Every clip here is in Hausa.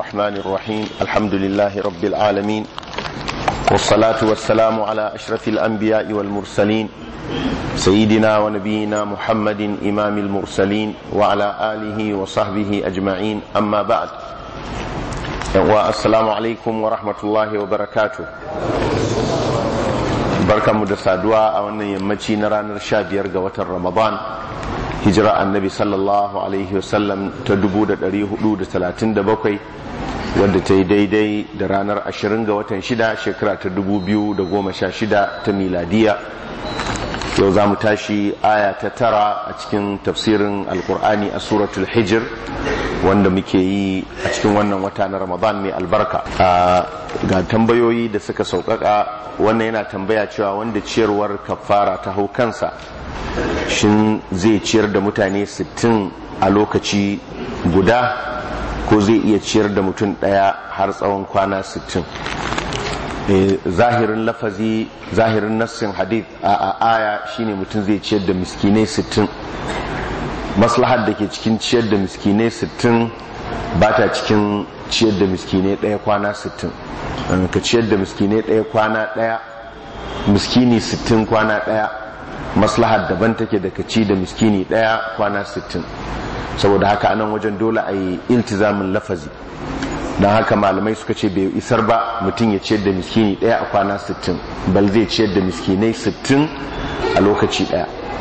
الرحمن الرحيم الحمد لله رب العالمين والصلاة والسلام على أشرف الأنبياء والمرسلين سيدنا ونبينا محمد إمام المرسلين وعلى آله وصحبه أجمعين أما بعد والسلام عليكم ورحمة الله وبركاته barkanmu da saduwa a wannan yammaci na ranar sha biyar ga watan ramadan hijira annabi sallallahu alaihi wasallam ta 437 wadda ta yi daidai da ranar 20 ga watan shida shekara ta 2016 ta miladiya yau za mu tashi aya ta tara a cikin tafsirin alkur'ani a suratul hijir wanda muke yi a cikin wannan wata na ramadan mai albarka ga tambayoyi da suka sauƙaƙa wannan yana tambaya cewa wanda ciyarwar kafara ta hau kansa shin zai ciyar da mutane 60 a lokaci guda ko zai iya ciyar da mutum ɗaya har tsawon kwana 60 zahirin lafazi zahirin nassin hadith a aya shine mutum zai ciyar da miskinai 60 maslahar da ke cikin ciyar da miskinai 60 ba ta cikin ciyar da miskinai ɗaya kwana 60 ka ciyar da miskinai ɗaya kwana ɗaya miskini 60 kwana ɗaya maslahar daban take da ka ci da miskini ɗaya kwana 60 saboda haka anan wajen dole a yi iltizamin lafazi don haka malamai suka ce bai isar ba mutum ya ciyar da miskini ɗaya a kwana 60 bal zai ciyar da miskinai 60 a lokaci ɗaya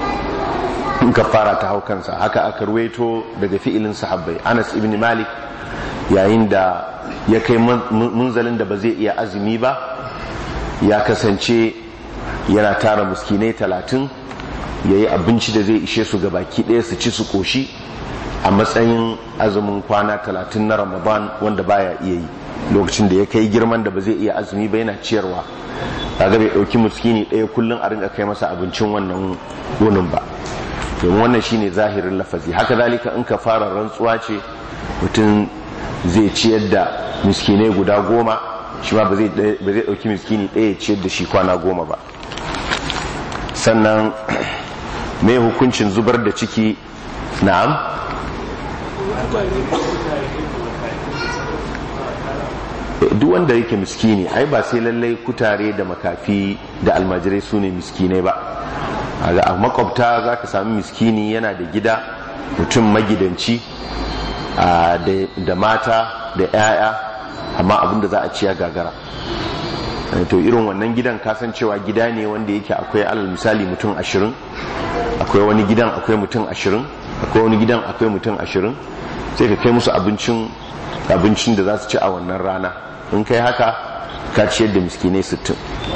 in ka fara ta hau kansa haka aka ruwaito daga fi'ilin sahabbai anas ibn malik yayin da ya kai munzalin da ba zai iya azumi ba ya kasance yana tara miskinai talatin ya yi abinci da zai ishe su baki ɗaya su ci su ƙoshi a matsayin azumin kwana talatin na ramadan wanda baya iya yi lokacin da ya kai girman da ba zai iya azumi ba yana ciyarwa kaga bai ɗauki miskini ɗaya kullum a rinka kai masa abincin wannan wunin ba domin wannan shine zahirin lafazi haka zalika in ka fara rantsuwa ce mutum zai ciyar da miskinai guda goma shi ma ba zai ɗauki miskini ɗaya ciyar da shi kwana goma ba sannan mai hukuncin zubar da ciki na'am duk wanda yake miskini ai ba sai lallai kutare da makafi da almajirai su ne miskinai ba a makwabta za ka sami miskini yana da gida mutum magidanci da mata da 'ya'ya amma abinda za a ciya gagara to irin wannan gidan kasancewa gida ne wanda yake akwai alal misali mutum ashirin akwai wani gidan akwai mutum ashirin akwai wani gidan akwai mutum ashirin sai ka kai musu abincin abincin da za su ci a wannan rana in kai haka ka ciyar da miskinai sittin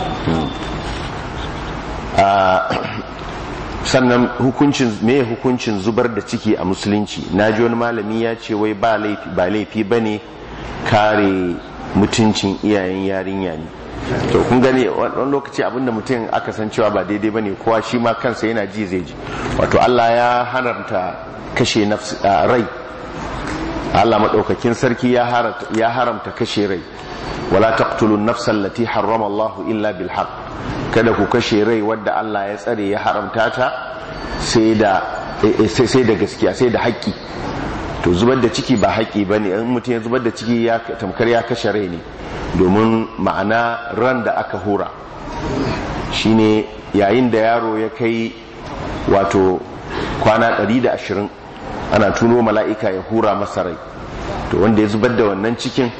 sannan hukuncin me hukuncin zubar da ciki a musulunci na ji wani malami ya ce wai ba laifi ba ne kare mutuncin iyayen yarinya ne to kun gani wani lokaci abinda mutum aka san cewa ba daidai bane kowa shi ma kansa yana ji zai ji wato Allah ya haramta kashe rai Allah madaukakin sarki ya haramta kashe rai wala taqtulu an-nafsa allati harrama Allah illa bil haqq kada ku kashe rai wadda Allah ya tsare ya haramta ta sai da sai da gaskiya sai da haƙƙi to zubar da ciki ba haƙƙi bane in mutum ya zubar da ciki ya tamkar ya kashe rai ne domin ma'ana ran da aka hura shine yayin da yaro ya kai wato kwana 120 ana tuno mala'ika ya hura masa rai to wanda ya zubar da wannan cikin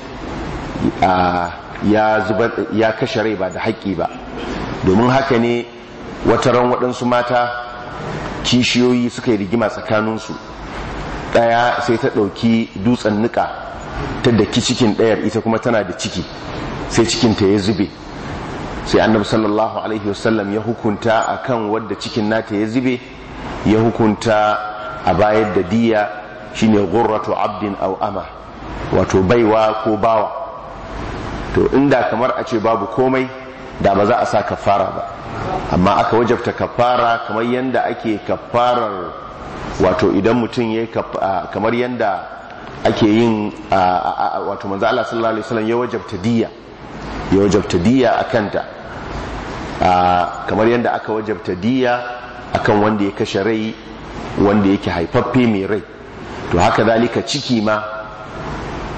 ya kashe rai ba da haƙƙi ba domin haka ne wata ran waɗansu mata kishiyoyi suka yi rigima tsakaninsu ɗaya sai ta ɗauki dutsen niƙa ta daki cikin ɗayar ita kuma tana da ciki sai cikinta ya zube sai annabi sallallahu alaihi wasallam ya hukunta akan wadda cikin nata ya zube ya hukunta a bayar da diya shine gurratu abdin aw ama wato baiwa ko bawa to inda kamar a ce babu komai da ba za a sa kafara ba amma aka wajabta kafara kamar yanda ake kafarar wato idan mutum ya kamar yanda ake yin wato manzo Allah sallallahu alaihi wasallam ya wajabta diya ya wajabta diya akanta kamar yanda aka wajabta diya akan wanda ya kashe rai wanda yake haifaffe mai rai to haka zalika ciki ma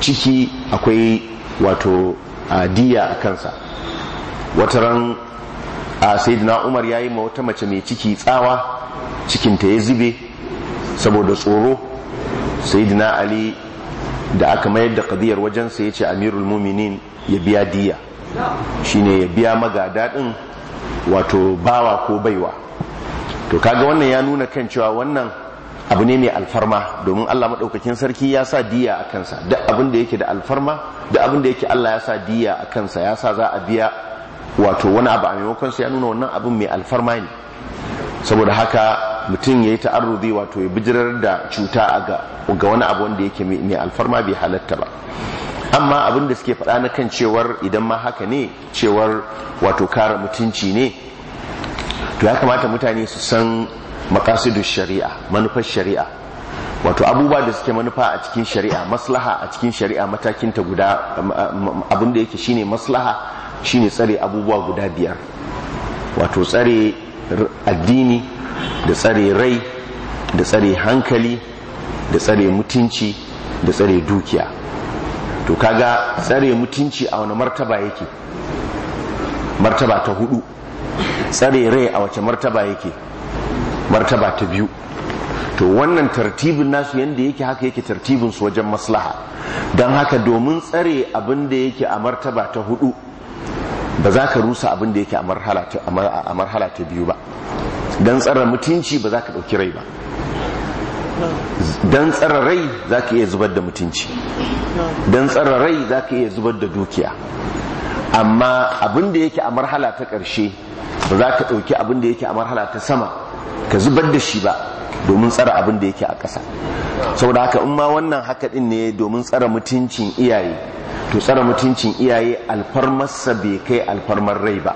ciki akwai wato diya a kansa wataran a sayyidina umar ya yi ma wata mace mai ciki tsawa cikinta ya zube saboda tsoro sayyidina ali da aka mayar da kadiyar wajensa ya ce amirul muminin ya biya diya shine ya biya magada din wato bawa ko baiwa to kaga wannan ya nuna kan cewa wannan abu ne mai alfarma domin Allah maɗaukakin sarki ya sa diya a kansa duk abin da yake da alfarma duk abin da yake Allah ya sa diya a kansa ya sa za a biya wato wani abu a maimakon sa ya nuna wannan abin mai alfarma ne saboda haka mutum ya yi ta'arruzi wato ya bijirar da cuta ga wani abu wanda yake mai alfarma bai halatta ba amma abin da suke faɗa na kan cewar idan ma haka ne cewar wato kare mutunci ne to ya kamata mutane su san makasidun shari'a manufar shari'a wato abubuwa da suke manufa a cikin shari'a maslaha a cikin shari'a matakin ta guda abin da yake shine maslaha shine tsare abubuwa guda biyar wato tsare addini da tsare rai da tsare hankali da tsare mutunci da tsare dukiya to kaga tsare mutunci a wani martaba yake martaba ta hudu tsare rai a wace martaba yake martaba ta biyu to wannan tartibin nasu yadda yake haka yake tartibin su wajen maslaha don haka domin tsare abin da yake a martaba ta hudu ba za ka rusa abin da yake a marhala ta biyu ba don tsara mutunci ba za ka ɗauki rai ba don tsara rai za ka iya zubar da mutunci don tsara rai za ka iya zubar da dukiya amma abin da yake a marhala ta ƙarshe ba za ka ɗauki abin da yake a marhala ta sama ka zubar da shi ba domin tsara abin da yake a ƙasa saboda haka in ma wannan haka ɗin ne domin tsara mutuncin iyaye to tsara mutuncin iyaye alfarmarsa bai kai alfarmar rai ba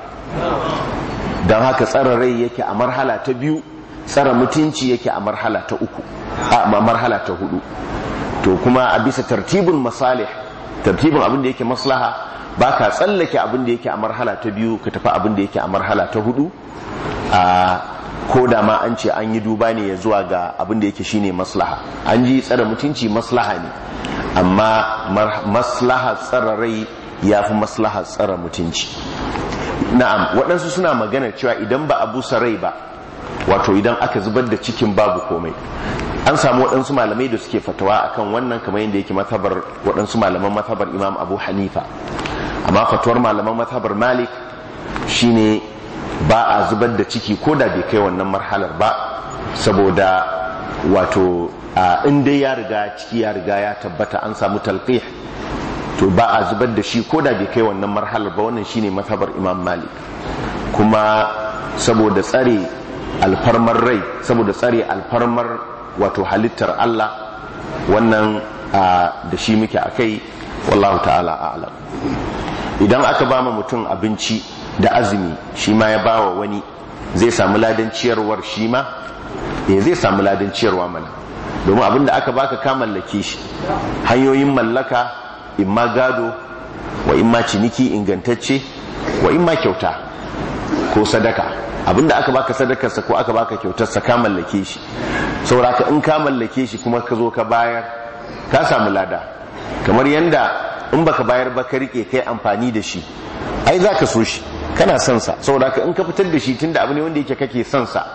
don haka tsara rai yake a marhala ta biyu tsara mutunci yake a marhala ta uku a marhala ta hudu to kuma a bisa tartibin masalih tartibin abin da yake maslaha ba ka tsallake abin da yake a marhala ta biyu ka tafi abin da yake a marhala ta hudu a ko da ma an ce an yi duba ne ya zuwa ga abin da yake shine maslaha an ji tsara mutunci maslaha ne amma maslaha tsara rai ya fi maslaha tsara mutunci na'am waɗansu suna magana cewa idan ba a busa rai ba wato idan aka zubar da cikin babu komai an samu waɗansu malamai da suke fatawa akan wannan kamar yadda yake matabar waɗansu malaman matabar imam abu hanifa amma fatuwar malaman matabar malik shine ba a zubar da ciki ko da bai kai wannan marhalar ba saboda wato in dai ya riga ciki ya riga ya tabbata an samu talqih to ba a zubar da shi ko da bai kai wannan marhalar ba wannan shine matabar imam malik kuma saboda tsare alfarmar rai saboda tsare alfarmar wato halittar Allah wannan da shi muke a kai wallahu ta'ala a'lam idan aka ba ma mutum abinci da azumi shi ma ya bawa wani zai samu ladan ciyarwar shi ma eh zai samu ladan ciyarwa mana domin abin da aka baka ka mallake shi hanyoyin mallaka in ma gado wa in ma ciniki ingantacce wa in ma kyauta ko sadaka abinda aka baka sadakarsa ko aka baka kyautarsa ka mallake shi saboda in ka mallake shi kuma ka zo ka bayar ka samu lada kamar yanda in baka bayar ba ka rike kai amfani da shi ai za ka so shi kana son sa saboda in ka fitar da shi tunda abu ne wanda yake kake son sa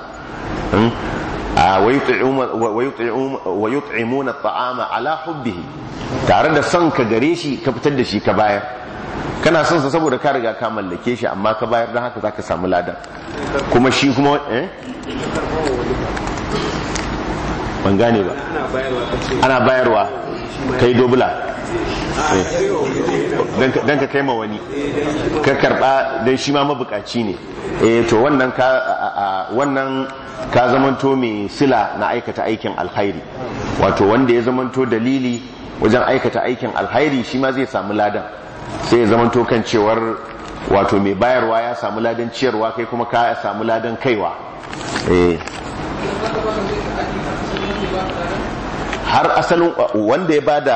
wa yut'imuna at'ama ala hubbihi tare da son ka gare shi ka fitar da shi ka bayar kana son sa saboda ka riga ka mallake shi amma ka bayar don haka zaka samu ladan kuma shi kuma eh ban gane ba ana bayarwa kai dobula don ka kai ma wani ka karba don shi ma mabukaci ne eh to wannan ka wannan ka zamanto mai sila na aikata aikin alkhairi wato wanda ya zamanto dalili wajen aikata aikin alkhairi shi ma zai samu ladan sai ya zamanto kan cewar wato mai bayarwa ya samu ladan ciyarwa kai kuma ka samu ladan kaiwa eh har asalin wanda ya bada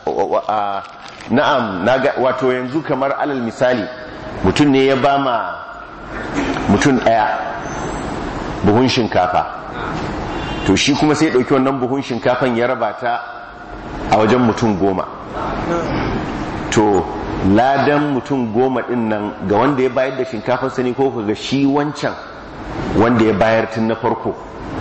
na'am wato yanzu kamar alal misali mutum ne ya ba ma mutum ɗaya buhun shinkafa to shi kuma sai ɗauki wannan buhun shinkafan ya raba ta a wajen mutum goma to ladan mutum goma din nan ga wanda ya bayar da shinkafar sani ko ga shi wancan wanda ya bayar tun na farko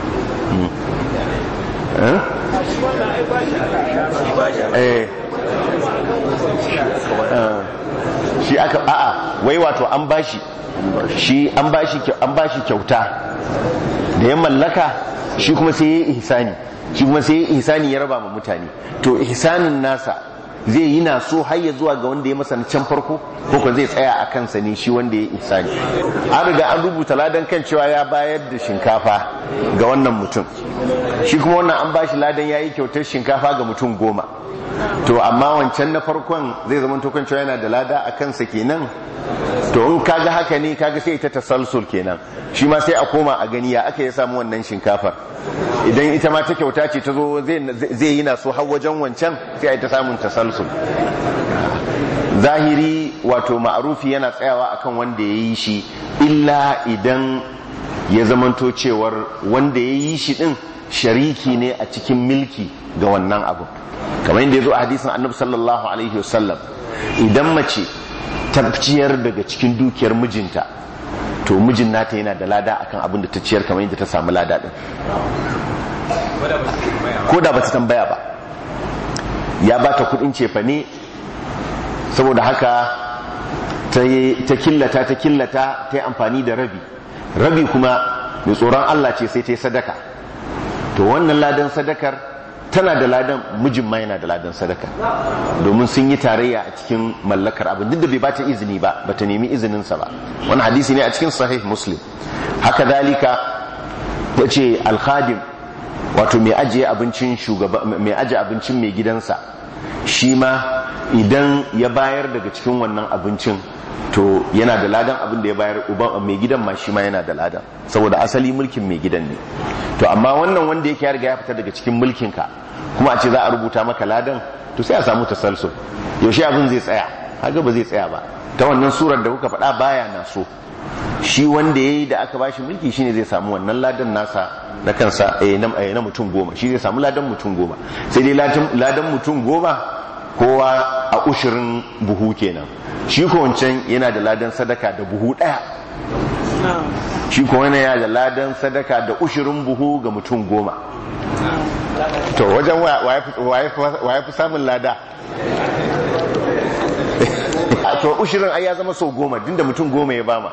shi aka a'a wai wato an bashi shi an bashi an bashi kyauta da ya mallaka shi kuma sai ya yi ihsani shi kuma sai ya yi ihsani ya raba ma mutane to ihsanin nasa zai yi na so har ya zuwa ga wanda ya masa can farko ko ko zai tsaya a kansa ne shi wanda ya ihsani an riga an rubuta ladan kan cewa ya bayar da shinkafa ga wannan mutum shi kuma wannan an bashi ladan ya yi kyautar shinkafa ga mutum goma to amma wancan na farkon zai zama kan cewa yana da lada a kansa kenan to in kaga haka ne kaga sai ita tasalsul kenan shi ma sai a koma a gani ya aka ya samu wannan shinkafar idan ita ma ta kyauta ce ta zo zai yi na so har wajen wancan sai a yi ta samun tasalsul zahiri wato ma'arufi yana tsayawa akan wanda ya yi shi illa idan ya zamanto cewar wanda ya yi shi din shariki ne a cikin milki ga wannan abu kamar yadda ya zo a hadisin annabi sallallahu alaihi wasallam idan mace ta ciyar daga cikin dukiyar mijinta to mijin nata yana da lada akan abin da ta ciyar kamar yadda ta samu lada din ko da ba ta tambaya ba ya ba ta kudin cefa ne saboda haka ta killata ta killata ta yi amfani da rabi rabi kuma mai tsoron Allah ce sai ta yi sadaka to wannan ladan sadakar tana da ladan mijin ma yana da ladan sadaka domin sun yi tarayya a cikin mallakar abin duk da bai bata izini ba bata nemi izininsa ba wani hadisi ne a cikin sahih muslim haka dalika ta ce alkhadim wato mai ajiye abincin shugaba mai ajiye abincin mai gidansa shi ma idan ya bayar daga cikin wannan abincin to yana da ladan abin da ya bayar uban mai gidan ma shi ma yana da ladan saboda asali mulkin mai gidan ne to amma wannan wanda yake ya riga ya fita daga cikin mulkin ka kuma a ce za a rubuta maka ladan to sai a samu tasalsul yaushe abin zai tsaya haka ba zai tsaya ba ta wannan surar da kuka faɗa baya na so shi wanda yayi da aka bashi mulki shine zai samu wannan ladan nasa na kansa na mutum goma shi zai samu ladan mutum goma sai dai ladan mutum goma kowa a ushirin buhu kenan shi ko wancan yana da ladan sadaka da buhu daya shi ko wani yana da ladan sadaka da ushirin buhu ga mutum goma to wajen waye fi samun lada to ushirin ai ya zama sau goma dinda mutum goma ya bama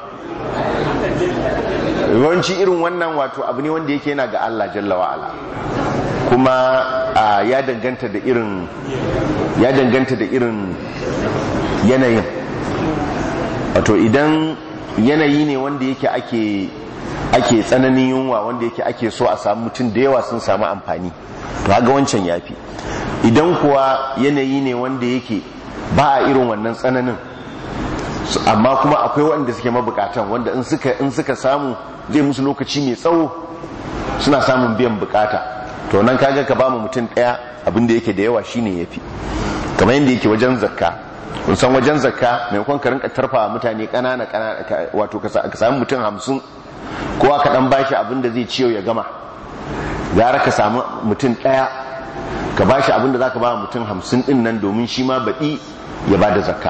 yawanci irin wannan wato abu ne wanda yake yana ga Allah jalla wa'ala kuma ya danganta da irin ya danganta da irin yanayin wato idan yanayi ne wanda yake ake ake tsananin yunwa wanda yake ake so a samu mutum da yawa sun samu amfani to haga wancan yafi idan kuwa yanayi ne wanda yake ba a irin wannan tsananin amma kuma akwai wanda suke mabukatan wanda in suka in suka samu zai musu lokaci mai tsawo suna samun biyan bukata to nan kaga ka ba mu mutum daya abin da yake da yawa shine yafi kamar yadda yake wajen zakka kun san wajen zakka maimakon ka rinka tarfa mutane kanana kanana wato ka samu mutum hamsin kowa ka dan bashi abin da zai ciyo ya gama gara ka samu mutum daya ka bashi abin da zaka ba mutum hamsin din nan domin shi ma baɗi ya ba da zakka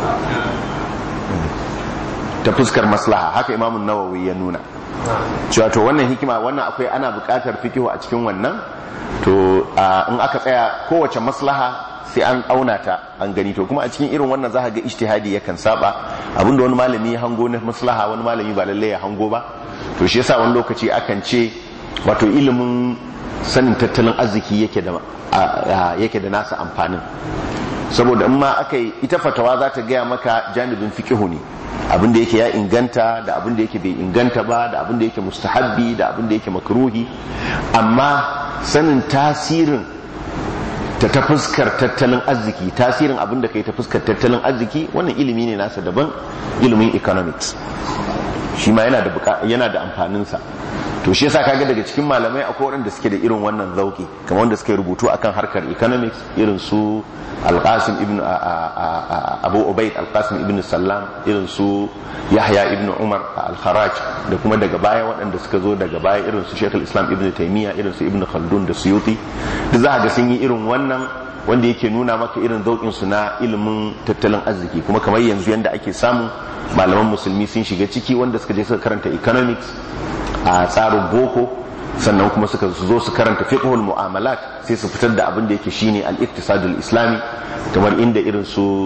ta fuskar maslaha haka imamun nawawi ya nuna cewa to wannan hikima wannan akwai ana buƙatar fikihu a cikin wannan to in aka tsaya kowace maslaha sai an auna ta an gani to kuma a cikin irin wannan za ga ijtihadi yakan saba abinda wani malami ya hango na maslaha wani malami ba lalle ya hango ba to shi yasa wani lokaci akan ce wato ilimin sanin tattalin arziki yake da yake da nasa amfanin saboda in ma aka yi ita fatawa za ta gaya maka janibin fiqihu ne abin da yake ya inganta da abin da yake bai inganta ba da abin da yake mustahabbi da abin da yake makruhi amma sanin tasirin ta ta fuskar tattalin arziki tasirin abin da kai ta fuskar tattalin arziki wannan ilimi ne nasa daban ilimin economics shi ma yana da yana da amfaninsa to shi yasa kaga daga cikin malamai akwai waɗanda suke da irin wannan zauki kamar wanda suke rubutu akan harkar economics irin su alqasim ibn abu ubaid alqasim ibn sallam irin su yahya ibn umar al-kharaj da kuma daga baya waɗanda suka zo daga baya irin su shekul islam ibn taymiya irin su ibn khaldun da suyuti duk za ga sun yi irin wannan wanda yake nuna maka irin zaukin su na ilimin tattalin arziki kuma kamar yanzu yanda ake samu malaman musulmi sun shiga ciki wanda suka je suka karanta economics a tsarin boko sannan kuma suka zo su karanta fiqhul mu'amalat sai su fitar da abin da yake shine al-iqtisadul islami kamar inda irin su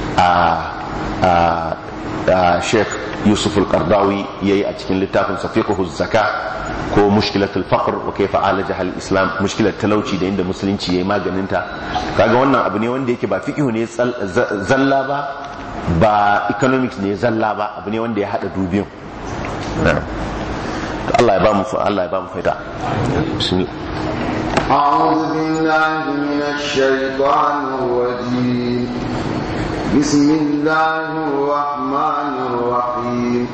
a Sheikh Yusuf al-Qardawi yayi a cikin littafin sa fiqhuz zaka ko mushkilatul faqr wa kayfa alaja al-islam mushkilat talauci da inda musulunci yayi maganin ta kaga wannan abu ne wanda yake ba fiqhu ne zalla ba ba economics ne zalla ba abu ne wanda ya hada dubiyan Allah ya ba mu Allah ya ba mu faida bismillah أعوذ بالله من الشيطان الرجيم بسم الله الرحمن الرحيم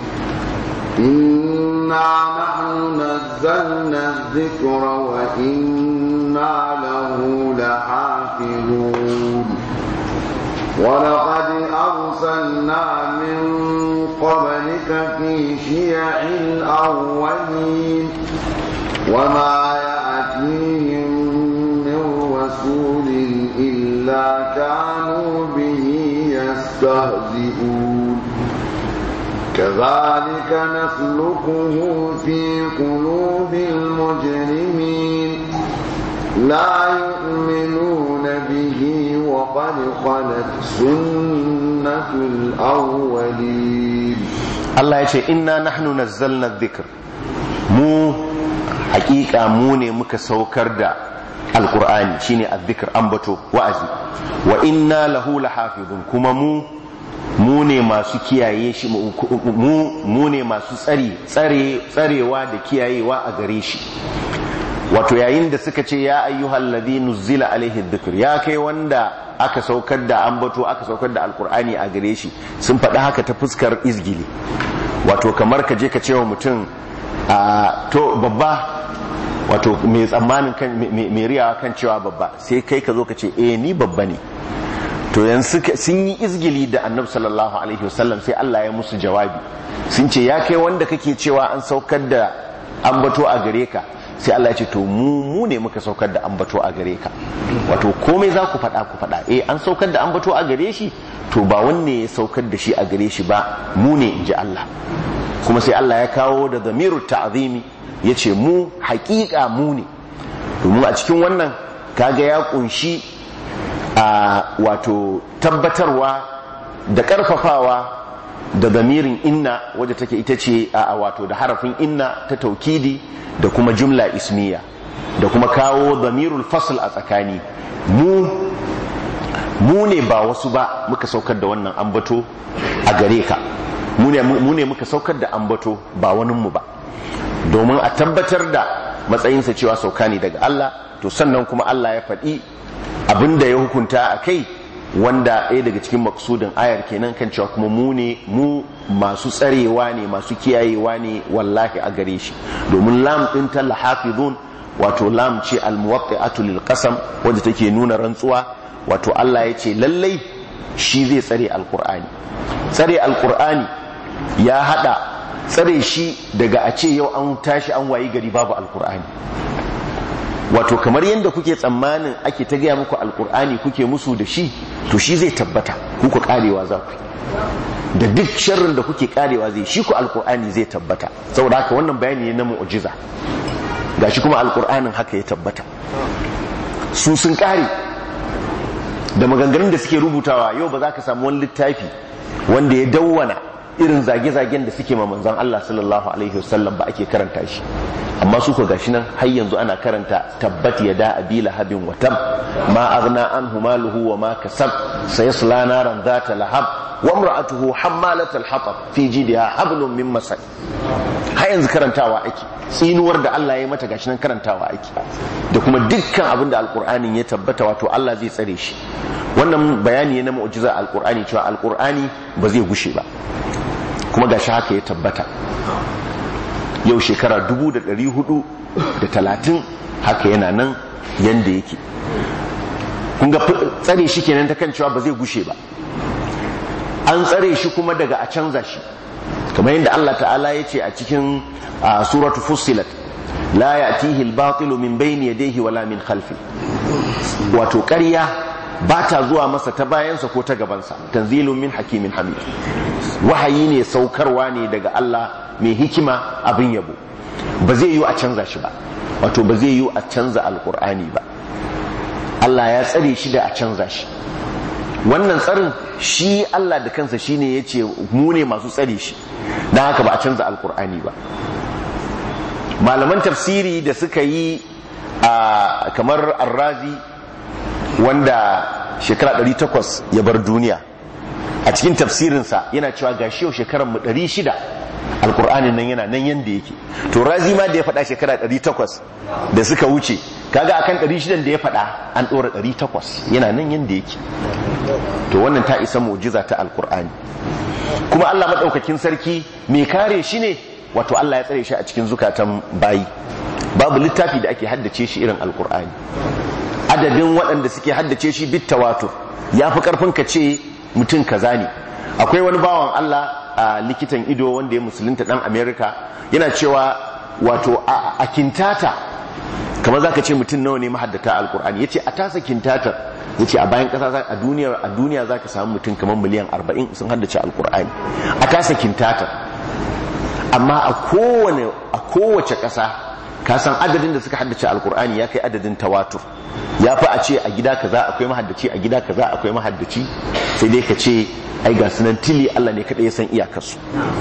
إنا نحن نزلنا الذكر وإنا له لحافظون ولقد أرسلنا من قبلك في شيع الأولين وما يأتيهم من رسول إلا كانوا به يستهزئون كذلك نسلكه في قلوب المجرمين لا يؤمنون به وقد خلت سنة الأولين الله يقول إنا نحن نزلنا الذكر مو حقيقة موني مكسوكر دا القرآن شيني الذكر أنبتو وأزي وإنا له لحافظون كما مو mu ne masu kiyaye shi mu ne masu tsari tsarewa da kiyayewa a gare shi wato yayin da suka ce ya ayyuhal ladhi nuzila alaihi dhikr ya kai wanda aka saukar da ambato aka saukar da alkur'ani a gare shi sun faɗi haka ta fuskar izgili wato kamar ka je ka ce wa mutum to babba wato mai tsammanin kan mai riyawa kan cewa babba sai kai ka zo ka ce eh ni babba ne to yanzu sun yi izgili da annabi sallallahu alaihi wasallam sai Allah ya musu jawabi sun ce ya kai wanda kake cewa an saukar da ambato a gare ka sai Allah ya ce to mu mu ne muka saukar da ambato a gare ka wato komai za ku faɗa ku faɗa eh an saukar da ambato a gare shi to ba wanne ya saukar da shi a gare shi ba mu ne in ji Allah kuma sai Allah ya kawo da zamiru ta'zimi ya ce mu haƙiƙa mu ne domin a cikin wannan kaga ya kunshi a wato tabbatarwa da ƙarfafawa da zamirin inna wadda take ita ce a wato da harafin inna ta taukidi da kuma jumla ismiya da kuma kawo zamirul fasl a tsakani mu mu ne ba wasu ba muka saukar da wannan ambato a gare ka mu ne muka saukar da ambato ba waninmu ba domin a tabbatar da matsayinsa cewa sauka ne daga Allah to sannan kuma Allah ya faɗi abin da ya hukunta a kai wanda ɗaya daga cikin maksudin ayar kenan kan cewa kuma mu ne mu masu tsarewa ne masu kiyayewa ne wallahi a gare shi domin lam ɗin ta lahafizun wato lam ce almuwaqqi'atu lil qasam wanda take nuna rantsuwa wato Allah ya ce lallai shi zai tsare alqur'ani tsare alqur'ani ya hada tsare shi daga a ce yau an tashi an wayi gari babu alqur'ani wato kamar yadda kuke tsammanin ake ta gaya muku alkur'ani kuke musu da shi to shi zai tabbata kuka karewa za ku da duk sharrin da kuke karewa zai shi ku alkur'ani zai tabbata saboda haka wannan bayani ne na mu'jiza gashi kuma alkur'anin haka ya tabbata su sun kare da maganganun da suke rubutawa yau ba za ka samu wani littafi wanda ya dawwana irin zage-zagen da suke ma manzon Allah sallallahu alaihi wasallam ba ake karanta shi amma su ko gashi nan har yanzu ana karanta tabbat yada abi lahabin wa tab ma aghna anhu maluhu wa ma kasab sayasla naran dhata lahab wa imra'atuhu hammalatal hatab fi jidha hablum min masad har yanzu karantawa ake tsinuwar da Allah ya mata gashi nan karantawa ake da kuma dukkan abin da alqur'anin ya tabbata wato Allah zai tsare shi wannan bayani ne na mu'jiza alqur'ani cewa alqur'ani ba zai gushe ba kuma gashi haka ya tabbata yau shekara dubu da ɗari hudu da talatin haka yana nan yanda yake kun ga tsare shi kenan ta kan cewa ba zai gushe ba an tsare shi kuma daga a canza shi kamar yadda Allah ta'ala ya ce a cikin suratu fussilat la ya'tihi al-batilu min bayni yadayhi wala min khalfi wato ƙarya ba ta zuwa masa ta bayansa ko ta gabansa tanzilun min hakimin hamid wahayi ne saukarwa ne daga Allah mai hikima abin yabo ba zai yi a canza shi ba wato ba zai yi a canza alkur'ani ba Allah ya tsare shi da a canza shi wannan tsarin shi Allah da kansa shine ya ce mu ne masu tsare shi don haka ba a canza alkur'ani ba malaman tafsiri da suka yi a kamar arrazi wanda shekara 800 ya bar duniya a cikin tafsirinsa yana cewa ga shi yau shekarar mu 600 alkur'anin nan yana nan yanda yake to razi ma da ya faɗa shekara 800 da suka wuce kaga akan 600 da ya faɗa an ɗora 800 yana nan yanda yake to wannan ta isa mu'jiza ta alkur'ani kuma Allah maɗaukakin sarki mai kare shi ne wato Allah ya tsare shi a cikin zukatan bayi babu littafi da ake haddace shi irin alkur'ani adadin waɗanda suke haddace shi bit tawatur ya fi ƙarfin ka ce mutum kaza ne akwai wani bawan Allah a likitan ido wanda ya musulunta ɗan Amerika yana cewa wato a kintata kamar zaka ce mutum nawa ne mahaddata alkur'ani yace a tasa kintatar yace a bayan kasa a duniya a duniya zaka samu mutum kamar miliyan 40 sun haddace alkur'ani a tasa kintatar amma a kowane a kowace kasa ka san adadin da suka haddace alkur'ani ya kai adadin tawatur ya fi a ce a gida kaza akwai mahaddaci a gida kaza akwai mahaddaci sai dai ka ce ai ga sunan tili Allah ne kada ya san iyakarsu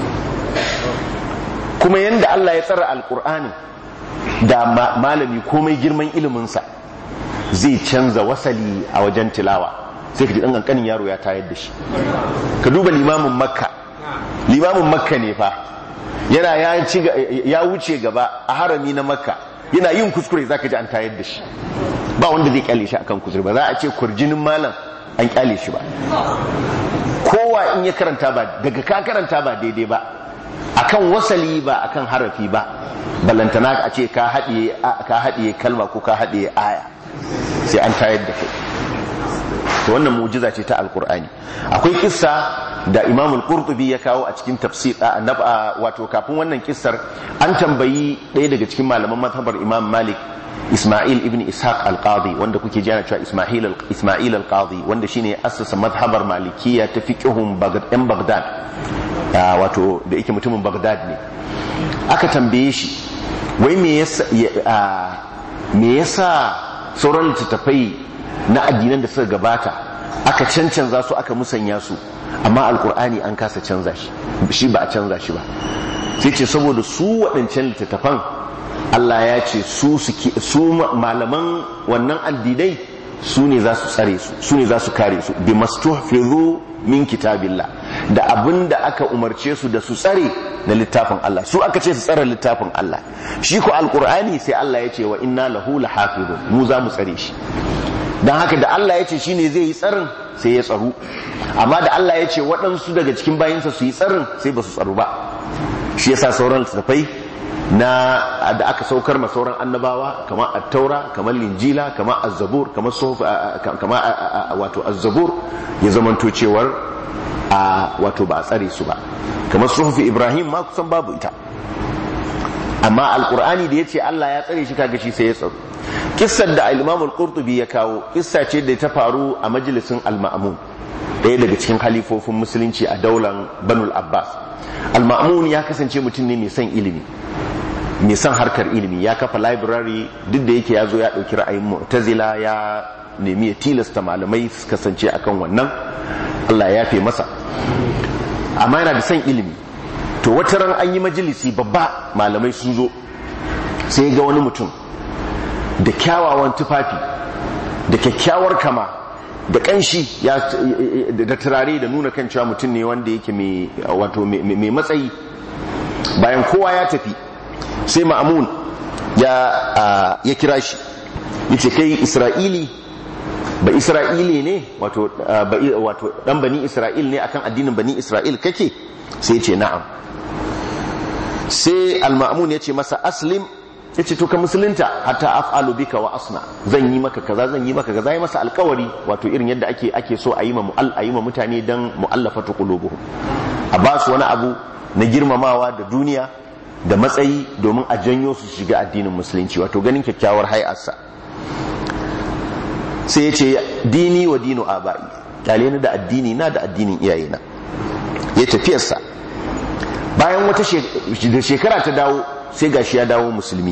kuma yanda Allah ya tsara alkur'ani da malami komai girman iliminsa zai canza wasali a wajen tilawa sai ka ji ɗan ƙanƙanin yaro ya tayar da shi ka duba limamin makka limamin makka ne fa yana ya wuce gaba a harami na makka yana yin kuskure za ka ji an tayar da shi ba wanda zai kyale shi akan kuskure ba za a ce kurjinin malam an kyale shi ba kowa in ya karanta ba daga ka karanta ba daidai ba akan wasali ba akan harafi ba ballantana a ce ka haɗiye kalma ko ka haɗiye aya sai an tayar da kai to wannan mu'jiza ce ta alkur'ani akwai kissa da imam al-qurtubi ya kawo a cikin tafsir wato kafin wannan kissar an tambayi ɗaya daga cikin malaman mazhabar imam malik Ismail ibn Ishaq al-Qadi wanda kuke jana cewa Ismail Ismail al-Qadi wanda shine assasa mazhabar Malikiyya ta fiqhun Baghdad ɗan Baghdad wato da yake mutumin Baghdad ne aka tambaye shi wai me yasa me yasa sauran littattafai na addinan da suka gabata aka cancanza su aka musanya su amma alkur'ani an kasa canza shi shi ba a canza shi ba sai ce saboda su waɗancan littattafan Allah ya ce su su malaman wannan addinai su ne za su tsare su su ne za su kare su bi mastuhfizu min kitabillah da abin da aka umarce su da su tsare na littafin Allah su aka ce su tsare littafin Allah shi ko alkur'ani sai Allah ya ce wa inna lahu lahafizun mu za mu tsare shi dan haka da Allah ya ce shine zai yi tsarin sai ya tsaru amma da Allah ya ce waɗansu daga cikin bayinsa su yi tsarin sai ba su tsaru ba shi yasa sauran littattafai na da aka saukar ma sauran annabawa kamar at-taura kamar linjila kamar az-zabur kamar suhuf kamar wato az-zabur ya zamanto cewar a wato ba a tsare su ba kamar suhufi ibrahim ma kusan babu ita amma alqur'ani da yace Allah ya tsare shi kaga shi sai ya tsaro kissar da al-imam al-qurtubi ya kawo kissa ce da ta faru a majalisin al-ma'mun ɗaya daga cikin halifofin musulunci a daular banul abbas al-ma'mun ya kasance mutum ne mai son ilimi mai son harkar ilimi ya kafa library duk da yake ya zo ya ɗauki ra'ayin mu'tazila ya nemi ya tilasta malamai su kasance akan wannan Allah ya fi masa amma yana da son ilimi to wata ran an yi majalisi babba malamai sun zo sai ga wani mutum da kyawawan tufafi da kyakkyawar kama da kanshi da turare da nuna kan cewa mutum ne wanda yake mai matsayi bayan kowa ya tafi sai ma'amun ya ya kira shi yace kai isra'ili ba isra'ili ne wato wato dan bani isra'il ne akan addinin bani isra'il kake sai yace na'am sai al-ma'mun yace masa aslim yace to ka musulunta hatta af'alu bika wa asna zan yi maka kaza zan yi maka kaza yi masa alkawari wato irin yadda ake ake so a yi ma mu'al a yi ma mutane dan mu'allafatu qulubuhum a ba su wani abu na girmamawa da duniya da matsayi domin a janyo su shiga addinin musulunci wato ganin kyakkyawar hay'arsa sai ya ce dini wa dinu abai kyale ni da addini na da addinin iyayena ya tafiyarsa bayan wata shekara ta dawo sai gashi ya dawo musulmi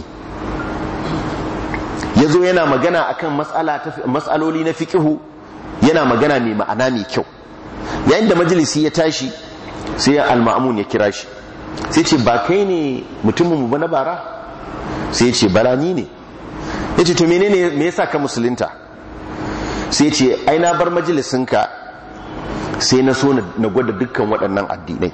ya zo yana magana akan matsaloli na fikihu yana magana mai ma'ana mai kyau yayin da majalisi ya tashi sai ya alma'amun ya kira shi sai ce ba kai ne mutumin mu na bara sai ce bala ni ne ya ce to menene me yasa ka musulunta sai ce ai na bar majalisinka sai na so na gwada dukkan waɗannan addinai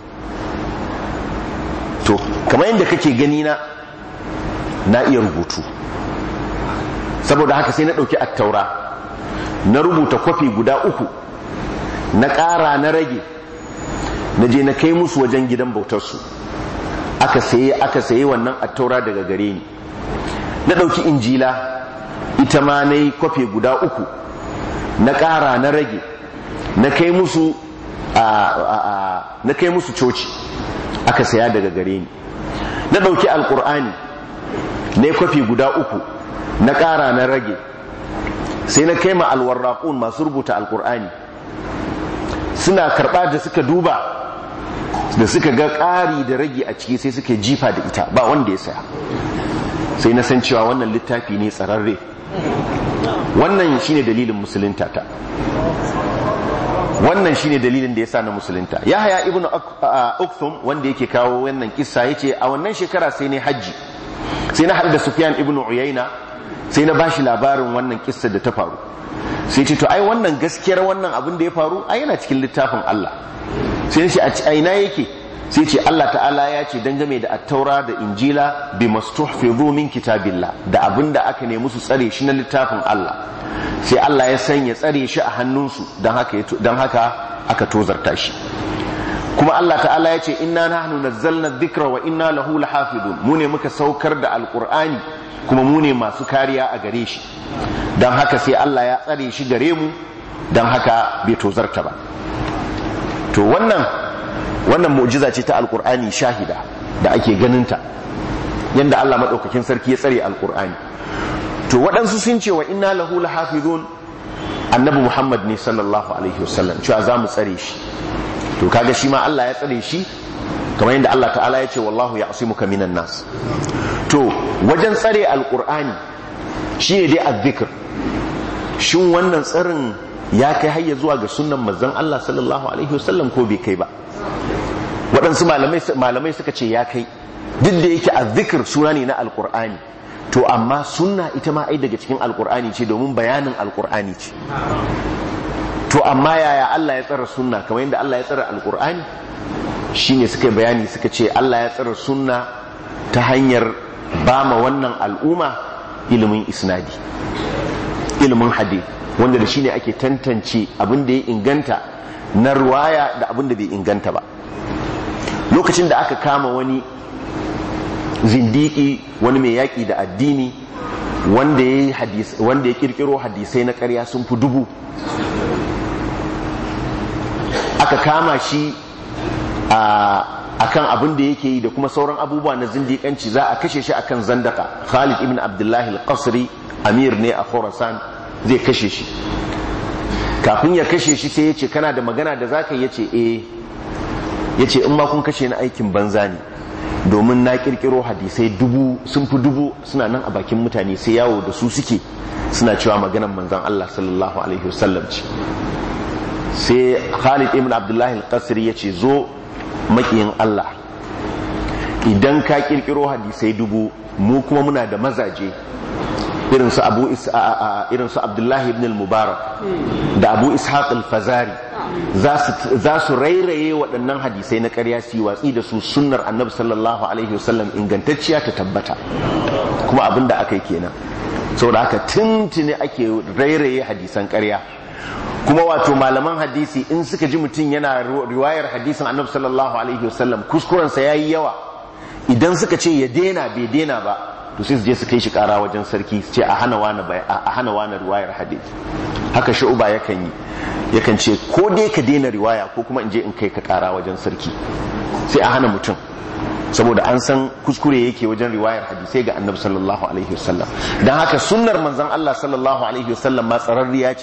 to kamar yadda kake gani na na iya rubutu saboda haka sai na ɗauki attaura na rubuta kwafi guda uku na ƙara na rage na je na kai musu wajen gidan bautarsu aka saye aka saye wannan attaura daga gare ni na ɗauki injila ita ma na yi kwafi guda uku na ƙara na rage na kai musu na kai musu coci aka saya daga gare ni na ɗauki alƙur'ani na yi kwafi guda uku na ƙara na rage sai na kai ma alwarraƙun masu rubuta alƙur'ani suna karɓa da suka duba da suka ga ƙari da rage a ciki sai suka jifa da ita ba wanda ya saya sai na san cewa wannan littafi ne tsararre wannan shine dalilin musulunta ta wannan shine dalilin da ya sa na musulunta ya haya ibnu ukthum wanda yake kawo wannan kissa yace a wannan shekara sai ne hajji sai na haɗu da sufyan ibnu uyayna sai na bashi labarin wannan kissa da ta faru sai ce to ai wannan gaskiyar wannan abin da ya faru ai yana cikin littafin Allah sai ce a ina yake sai ce Allah ta'ala ya ce dangane da attaura da injila bi mastuhfizu min kitabillah da abin da aka nemi su tsare shi na littafin Allah sai Allah ya sanya tsare shi a hannunsu don haka don haka aka tozarta shi kuma Allah ta'ala ya ce inna nahnu nazzalna dhikra wa inna lahu lahafidun mu ne muka saukar da alqur'ani kuma mu ne masu kariya a gare shi don haka sai Allah ya tsare shi gare mu don haka bai tozarta ba to wannan wannan mu'jiza ce ta alqur'ani shahida da ake ganinta yanda Allah madaukakin sarki ya tsare alqur'ani to waɗansu sun ce wa inna lahu lahafizun annabi Muhammad ne sallallahu alaihi wasallam cewa za mu tsare shi to kaga shi ma Allah ya tsare shi kamar yadda Allah ta'ala ya ce wallahu ya'simuka minan nas to wajen tsare alqur'ani shine dai azzikr shin wannan tsarin ya kai hayya zuwa ga sunnan manzon Allah sallallahu alaihi wasallam ko bai kai ba waɗansu malamai suka ce ya kai duk da yake azzikr suna ne na alqur'ani to amma sunna ita ma ai daga cikin alqur'ani ce domin bayanin alqur'ani ce to amma yaya Allah ya tsara sunna kamar yadda Allah ya tsara alqur'ani shine suka bayani suka ce Allah ya tsara sunna ta hanyar bama wannan al'umma ilimin isnadi ilimin hadith wanda da shine ake tantance abin da ya inganta na ruwaya da abin da bai inganta ba lokacin da aka kama wani zindiki wani mai yaƙi da addini wanda ya wanda ya kirkiro hadisai na ƙarya sun fi dubu aka kama shi a kan abin da yake yi da kuma sauran abubuwa na zindiƙanci za a kashe shi akan zandaka Khalid ibn Abdullahi al-Qasri amir ne a Khorasan zai kashe shi kafin ya kashe shi sai ya ce kana da magana da zaka ya ce eh ya ce in ma kun kashe ni aikin banza ne domin na kirkiro hadisai dubu sun fi dubu suna nan a bakin mutane sai yawo da su suke suna cewa maganan manzan Allah sallallahu alaihi wasallam ce sai Khalid ibn Abdullahi al-Qasri ya ce zo makiyin Allah idan ka kirkiro hadisai dubu mu kuma muna da mazaje irin su Abu irin su Abdullahi ibn al-Mubarak da Abu Ishaq al-Fazari za su rairaye waɗannan hadisai na ƙarya su yi watsi da su sunnar annabi sallallahu alaihi wasallam ingantacciya ta tabbata kuma abin da aka yi kenan saboda haka tuntuni ake rairaye hadisan ƙarya kuma wato malaman hadisi in suka ji mutum yana riwayar hadisin annabi sallallahu alaihi wasallam kuskurensa ya yi yawa idan suka ce ya dena bai dena ba to sai su je su kai shi kara wajen sarki su ce a hana wani a hana wani riwayar hadisi haka shu'uba yakan yi yakan ce ko dai ka daina riwaya ko kuma in je in kai ka kara wajen sarki sai a hana mutum saboda an san kuskure yake wajen riwayar hadisai ga annabi sallallahu alaihi wasallam dan haka sunnar manzon Allah sallallahu alaihi wasallam ma tsararriya ce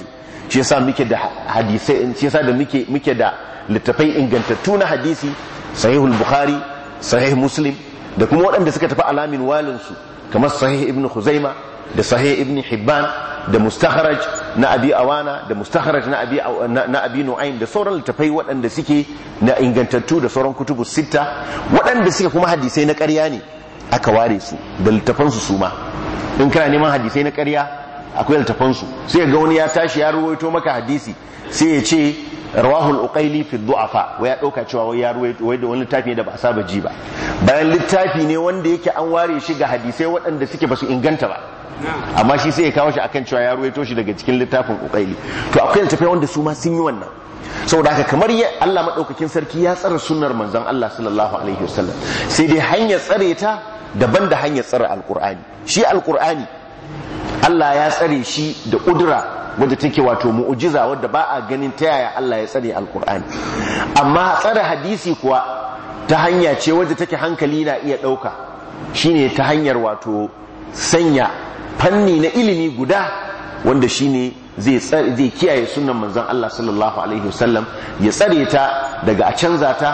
shi yasa muke da hadisai shi yasa da muke muke da littafai ingantattu na hadisi sahihul bukhari sahih muslim da kuma waɗanda suka tafi alamin walinsu kamar sahih ibn khuzaima da sahih ibn hibban da mustakharaj na abi awana da mustakharaj na abi na abi nu'aym da sauran littafai waɗanda suke na ingantattu da sauran kutubu sitta waɗanda suke kuma hadisai na ƙarya ne aka ware su da littafan su suma in kana neman hadisai na ƙarya akwai littafan su sai ga wani ya tashi ya ruwaito maka hadisi sai ya ce rawahul uqaili fi du'afa wai ya dauka cewa wai ya ruwaito wai da wani littafi ne da ba a saba ji ba bayan littafi ne wanda yake an ware shi ga hadisai waɗanda suke ba su inganta ba amma shi sai ya kawo shi akan cewa ya ruwaito shi daga cikin littafin uqaili to akwai littafai wanda su ma sun yi wannan saboda haka kamar ya Allah madaukakin sarki ya tsara sunnar manzon Allah sallallahu alaihi wasallam sai dai hanyar tsare ta daban da hanyar tsare alqur'ani shi alqur'ani Allah ya tsare shi da kudura wadda take wato mu'ujiza wadda ba a ganin ta yaya Allah ya tsare alkur'ani amma tsare hadisi kuwa ta hanya ce wadda take hankali na iya ɗauka shine ta hanyar wato sanya fanni na ilimi guda wanda shine zai zai kiyaye sunan manzon Allah sallallahu alaihi wasallam ya tsare ta daga a canza ta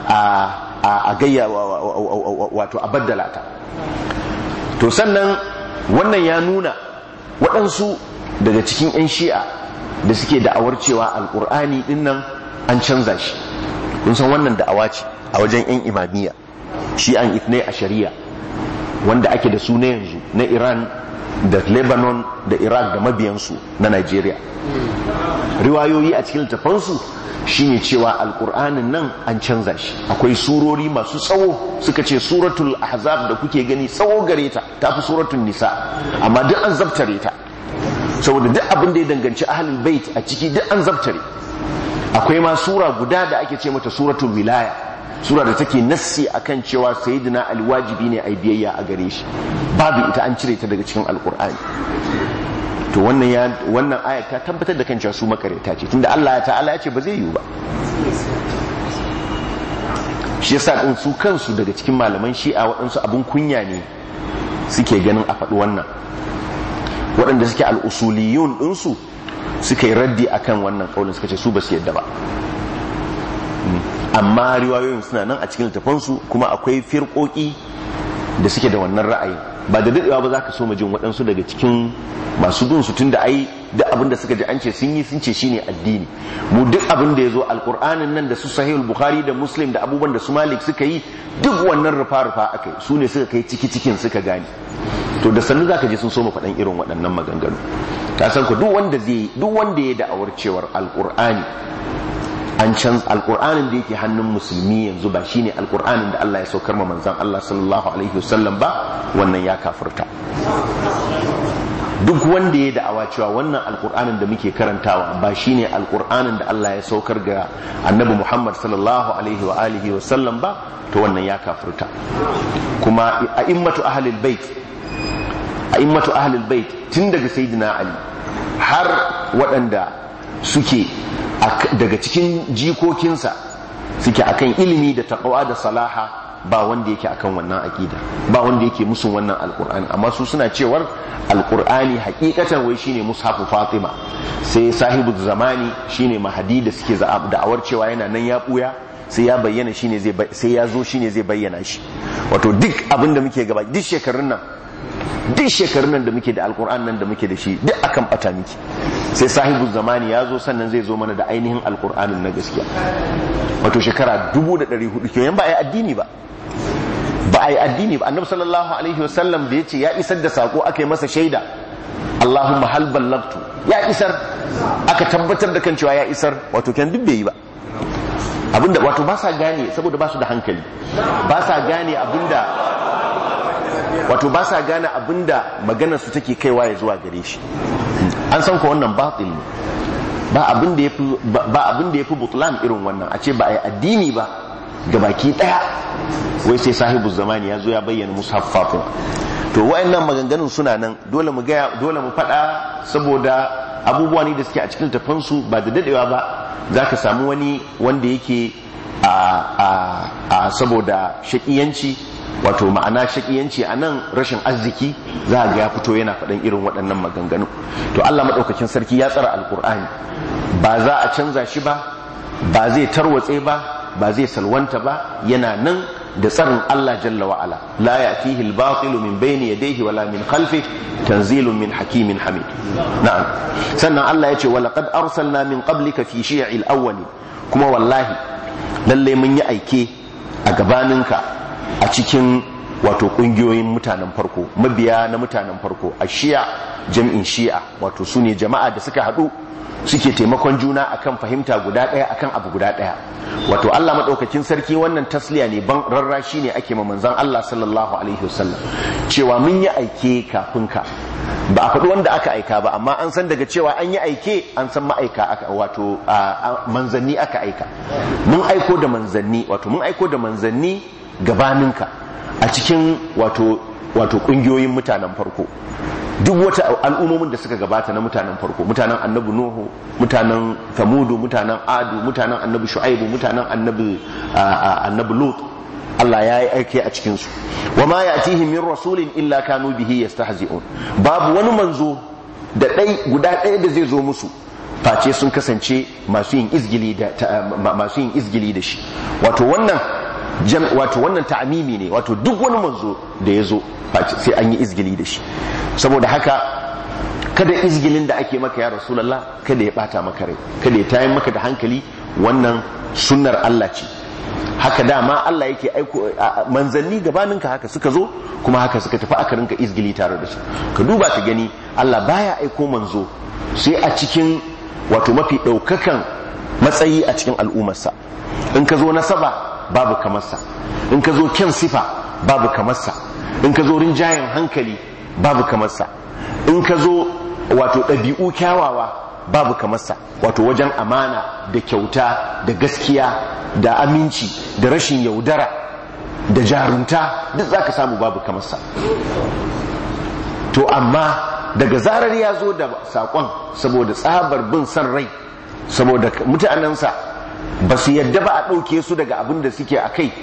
a gayya wato a baddala ta to sannan wannan ya nuna waɗansu daga cikin 'yan shi'a da suke da'awar cewa alkur'ani din nan an canza shi kun san wannan da'awa ce a wajen 'yan imamiyya shi'an itnai a shari'a wanda ake da su na yanzu na iran da lebanon da iraq da mabiyansu na nigeria riwayoyi a cikin littafansu shine cewa alkur'anin nan an canza shi akwai surori masu tsawo suka ce suratul ahzab da kuke gani tsawo gare ta tafi suratul nisa amma duk an zabtare ta saboda duk abin da ya danganci ahlul bait a ciki duk an zabtare akwai ma sura guda da ake ce mata suratul wilaya sura da take nassi akan cewa sayyidina alwajibi ne ai biyayya a gare shi babu ita an cire ta daga cikin alkur'ani to wannan ya wannan aya ta tabbatar da kan cewa su makareta ce tunda Allah ta'ala ya ce ba zai yiwu ba shi yasa din su kansu daga cikin malaman shi'a waɗansu abun kunya ne suke ganin a faɗi wannan waɗanda suke al'usuliyun ɗinsu suka yi raddi akan wannan ƙaunin suka ce su ba su yadda ba amma riwayoyin suna nan a cikin littafansu kuma akwai firƙoƙi da suke da wannan ra'ayi ba da daɗewa ba za ka so mu jin waɗansu daga cikin masu bin su tun da ai duk abin da suka ji an ce sun yi sun ce shine addini mu duk abin da ya zo alƙur'anin nan da su sahihul bukhari da muslim da abubuwan da su malik suka yi duk wannan rufa-rufa aka yi su ne suka kai ciki cikin suka gane to da sannu za ka je sun so mu faɗan irin waɗannan maganganu ka san ku duk wanda zai duk wanda ya da'awar cewar alƙur'ani an canza alkur'anin da yake hannun musulmi yanzu ba shine alkur'anin da Allah ya saukar ma manzon Allah sallallahu alaihi wasallam ba wannan ya kafirta duk wanda ya da'awa cewa wannan alkur'anin da muke karantawa ba shine alkur'anin da Allah ya saukar ga annabi Muhammad sallallahu alaihi wa alihi wasallam ba to wannan ya kafirta kuma a'immatu ahlul bait a'immatu ahlul bait tun daga sayyidina Ali har waɗanda suke daga cikin jikokinsa suke akan ilimi da taqwa da salaha ba wanda yake akan wannan aqida ba wanda yake musun wannan alqur'ani amma su suna cewar alqur'ani hakikatan wai shine mushafu fatima sai sahibu zamani shine mahadi da suke da'awar cewa yana nan ya buya sai ya bayyana shine zai sai ya zo shine zai bayyana shi wato duk abin da muke gaba duk shekarun nan duk shekarun nan da muke da alkur'an nan da muke da shi duk akan bata miki sai sahibu zamani ya zo sannan zai zo mana da ainihin alkur'anin na gaskiya wato shekara dubu da ɗari hudu kenan ba a yi addini ba ba a yi addini ba annabi sallallahu alaihi wasallam da ya ce ya isar da sako aka yi masa shaida allahumma hal ballagtu ya isar aka tabbatar da kan cewa ya isar wato kenan duk bai yi ba abinda wato ba sa gane saboda ba su da hankali ba sa gane abinda wato ba sa gane abinda maganar su take kaiwa ya zuwa gare shi an san ko wannan batil ne ba abin da yafi ba abin da yafi butlan irin wannan a ce ba ai addini ba ga baki daya wai sai sahibu zamani ya zo ya bayyana musaffafin to wayannan maganganun suna nan dole mu ga dole mu fada saboda abubuwa ne da suke a cikin tafansu ba da dadewa ba zaka samu wani wanda yake a a a saboda shakiyanci wato ma'ana shakiyanci a nan rashin arziki za ga ya fito yana faɗan irin waɗannan maganganu to Allah maɗaukakin sarki ya tsara alkur'ani ba za a canza shi ba ba zai tarwatse ba ba zai salwanta ba yana nan da tsarin Allah jalla wa ala la ya'tihi al-batilu min bayni yadayhi wala min khalfi tanzilun min hakimin hamid na'am sannan Allah ya ce wa laqad arsalna min qablika fi shi'il awwali kuma wallahi lalle mun yi aike a gabaninka a cikin wato kungiyoyin mutanen farko mabiya na mutanen farko a shi'a jam'in shi'a wato su ne jama'a da suka haɗu suke taimakon juna akan fahimta guda ɗaya akan abu guda ɗaya wato Allah maɗaukakin sarki wannan tasliya ne ban rarrashi ne ake ma manzon Allah sallallahu alaihi wasallam cewa mun yi aike kafin ka ba a faɗi wanda aka aika ba amma an san daga cewa an yi aike an san ma'aika aka wato manzanni aka aika mun aiko da manzanni wato mun aiko da manzanni gabaninka a cikin wato wato kungiyoyin mutanen farko duk wata al'ummomin da suka gabata na mutanen farko mutanen annabi nuhu mutanen thamudu mutanen adu mutanen annabi shu'aibu mutanen annabi annabi lut Allah ya yi aiki a cikinsu wa ma ya'tihim min rasulin illa kanu bihi yastahzi'un babu wani manzo da ɗai guda ɗaya da zai zo musu face sun kasance masu yin izgili da masu yin izgili da shi wato wannan wato wannan ta'amimi ne wato duk wani manzo da ya zo sai an yi izgili da shi saboda haka kada izgilin da ake maka ya rasulallah kada ya bata maka rai kada ya tayin maka da hankali wannan sunnar Allah ce haka dama Allah yake aiko manzanni gabaninka haka suka zo kuma haka suka tafi aka rinka izgili tare da su ka duba ka gani Allah baya aiko manzo sai a cikin wato mafi ɗaukakan matsayi a cikin al'ummarsa in ka zo nasaba babu kamarsa in ka zo kyan sifa babu kamarsa in ka zo rinjayen hankali babu kamarsa in ka zo wato ɗabi'u kyawawa babu kamarsa wato wajen amana da kyauta da gaskiya da aminci da rashin yaudara da jarunta duk za ka samu babu kamarsa to amma daga zarar ya zo da saƙon saboda tsabar bin son rai saboda mutanensa ba su yadda ba a ɗauke su daga abin da suke a kai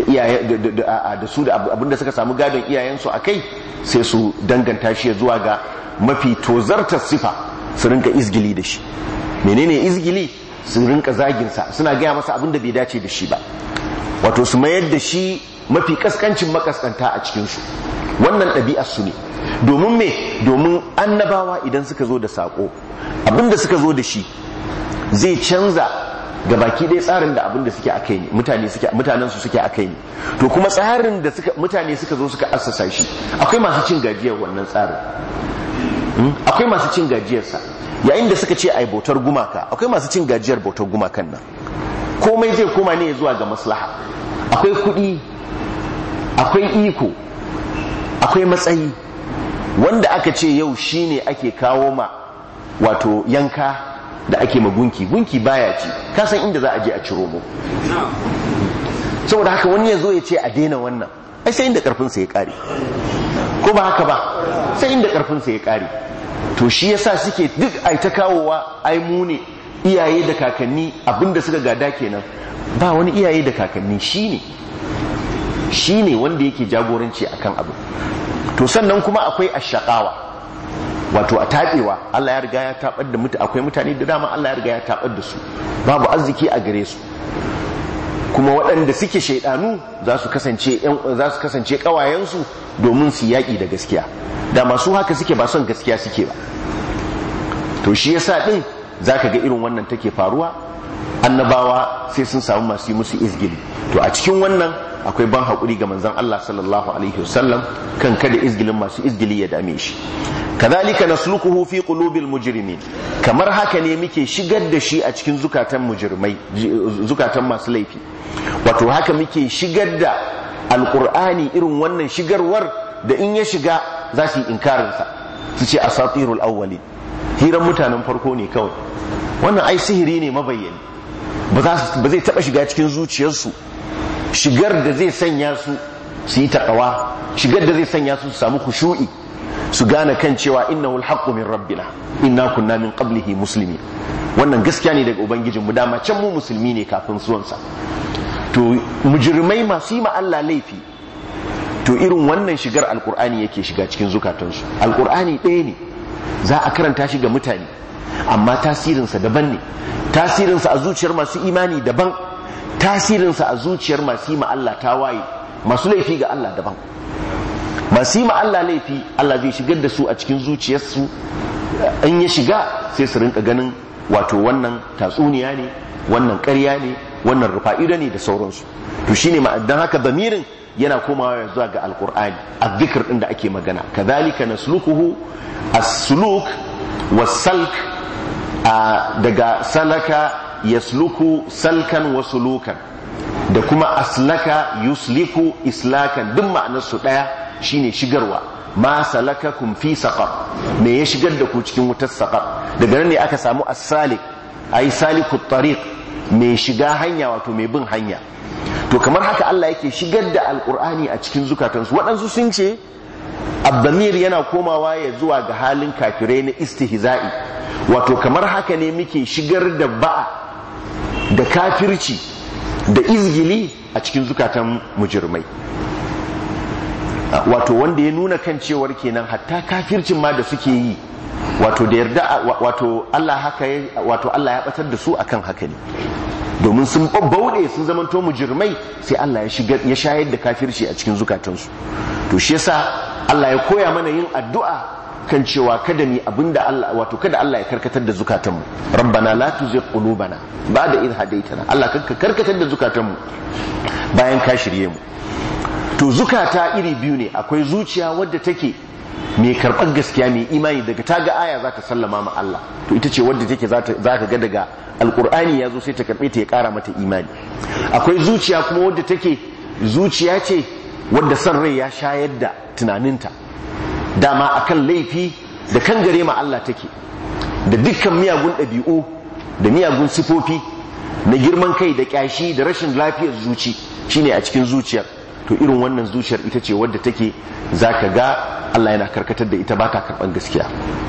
da su da abin da suka samu gadon iyayensu a kai sai su danganta shi zuwa ga mafi tozartar sifa su rinka izgili da shi menene izgili su rinka zaginsa suna gaya masa abin da bai dace da shi ba wato su mayar da shi mafi kaskancin makaskanta a cikinsu wannan ɗabi'ar su ne domin me domin annabawa idan suka zo da saƙo abin da suka zo da shi zai canza ga baki ɗaya tsarin da abin da suke a kai ne mutane suke mutanen su suke a kai ne to kuma tsarin da suka mutane suka zo suka assasa shi akwai masu cin gajiyar wannan tsarin akwai masu cin gajiyarsa yayin da suka ce ai bautar gumaka akwai masu cin gajiyar bautar gumakan nan komai zai koma ne zuwa ga maslaha akwai kuɗi akwai iko akwai matsayi wanda aka ce yau shine ake kawo ma wato yanka da ake ma gunki gunki baya ci ka san inda za a je a ciro mu saboda haka wani ya zo ya ce a daina wannan ai sai inda karfinsa ya kare ko ba haka ba sai inda karfinsa ya kare to shi yasa suke duk ai ta kawowa ai mu ne iyaye da kakanni abinda suka gada kenan ba wani iyaye da kakanni shine shine wanda yake jagoranci akan abu to sannan kuma akwai ashaqawa wato a taɓewa Allah ya riga ya taɓar da mutane akwai mutane da dama Allah ya riga ya taɓar da su babu arziki a gare su kuma waɗanda suke shaidanu za su kasance za su kasance ƙawayensu domin su yaƙi da gaskiya da masu haka suke ba son gaskiya suke ba to shi yasa din zaka ga irin wannan take faruwa annabawa sai sun samu masu yi musu izgili to a cikin wannan akwai ban haƙuri ga manzon Allah sallallahu alaihi wasallam kan kada izgilin masu izgili ya dame shi kadhalika nasluquhu fi qulubil mujrimin kamar haka ne muke shigar da shi a cikin zukatan mujrimai zukatan masu laifi wato haka muke shigar da alqur'ani irin wannan shigarwar da in ya shiga za su yi inkarin sa su ce asatirul awwalin hiran mutanen farko ne kawai wannan ai sihiri ne mabayyani ba zai taba shiga cikin zuciyarsu shigar da zai sanya su su yi taƙawa shigar da zai sanya su su samu khushu'i su gane kan cewa innahu alhaqqu min rabbina inna kunna min qablihi muslimin wannan gaskiya ne daga ubangijin mu dama can mu musulmi ne kafin zuwansa to mujrimai masu yi ma Allah laifi to irin wannan shigar alkur'ani yake shiga cikin zukatansu alkur'ani ɗaya ne za a karanta shi ga mutane amma tasirinsa daban ne tasirinsa a zuciyar masu imani daban tasirinsa a zuciyar masu yi Allah ta waye masu laifi ga Allah daban masu yi Allah laifi Allah zai shigar da su a cikin zuciyarsu in ya shiga sai su rinka ganin wato wannan tatsuniya ne wannan ƙarya ne wannan rufa'ida ne da sauransu to shine ma'adan haka bamirin yana komawa zuwa ga alkur'ani azzikr din da ake magana kadhalika nasluquhu as-suluk was-salk daga salaka yasluku salkan wa sulukan da kuma aslaka yusliku islakan duk ma'anar su daya shine shigarwa ma salakakum fi saqar me ya shigar da ku cikin wutar saqar daga nan ne aka samu as-salik ay saliku tariq mai shiga hanya wato mai bin hanya to kamar haka Allah yake shigar da alkur'ani a cikin zukatansu waɗansu sun ce abdamir yana komawa ya zuwa ga halin kafirai na istihza'i wato kamar haka ne muke shigar da ba'a da kafirci da izgili a cikin zukatan mujirmai wato wanda ya nuna kan cewar kenan hatta kafircin ma da suke yi wato da yarda wato Allah haka wato Allah ya batar da su akan haka ne domin sun bauɗe sun zamanto mujirmai sai Allah ya shigar ya shayar da kafirci a cikin zukatansu to shi yasa Allah ya koya mana yin addu'a kan cewa kada ni abinda Allah wato kada Allah ya karkatar da zukatanmu rabbana la tuzigh qulubana ba'da idh hadaytana Allah ka karkatar da zukatanmu bayan ka shirye mu to zukata iri biyu ne akwai zuciya wadda take mai karɓar gaskiya mai imani daga ta ga aya za ta sallama ma Allah to ita ce wadda take za ka ga daga alkur'ani ya zo sai ta karɓe ta ya ƙara mata imani akwai zuciya kuma wadda take zuciya ce wadda son rai ya shayar da tunaninta dama akan laifi da kan gare ma Allah take da dukkan miyagun ɗabi'u da miyagun sifofi na girman kai da ƙyashi da rashin lafiyar zuci shine a cikin zuciyar to irin wannan zuciyar ita ce wadda take zaka ga Allah yana karkatar da ita ba ta karban gaskiya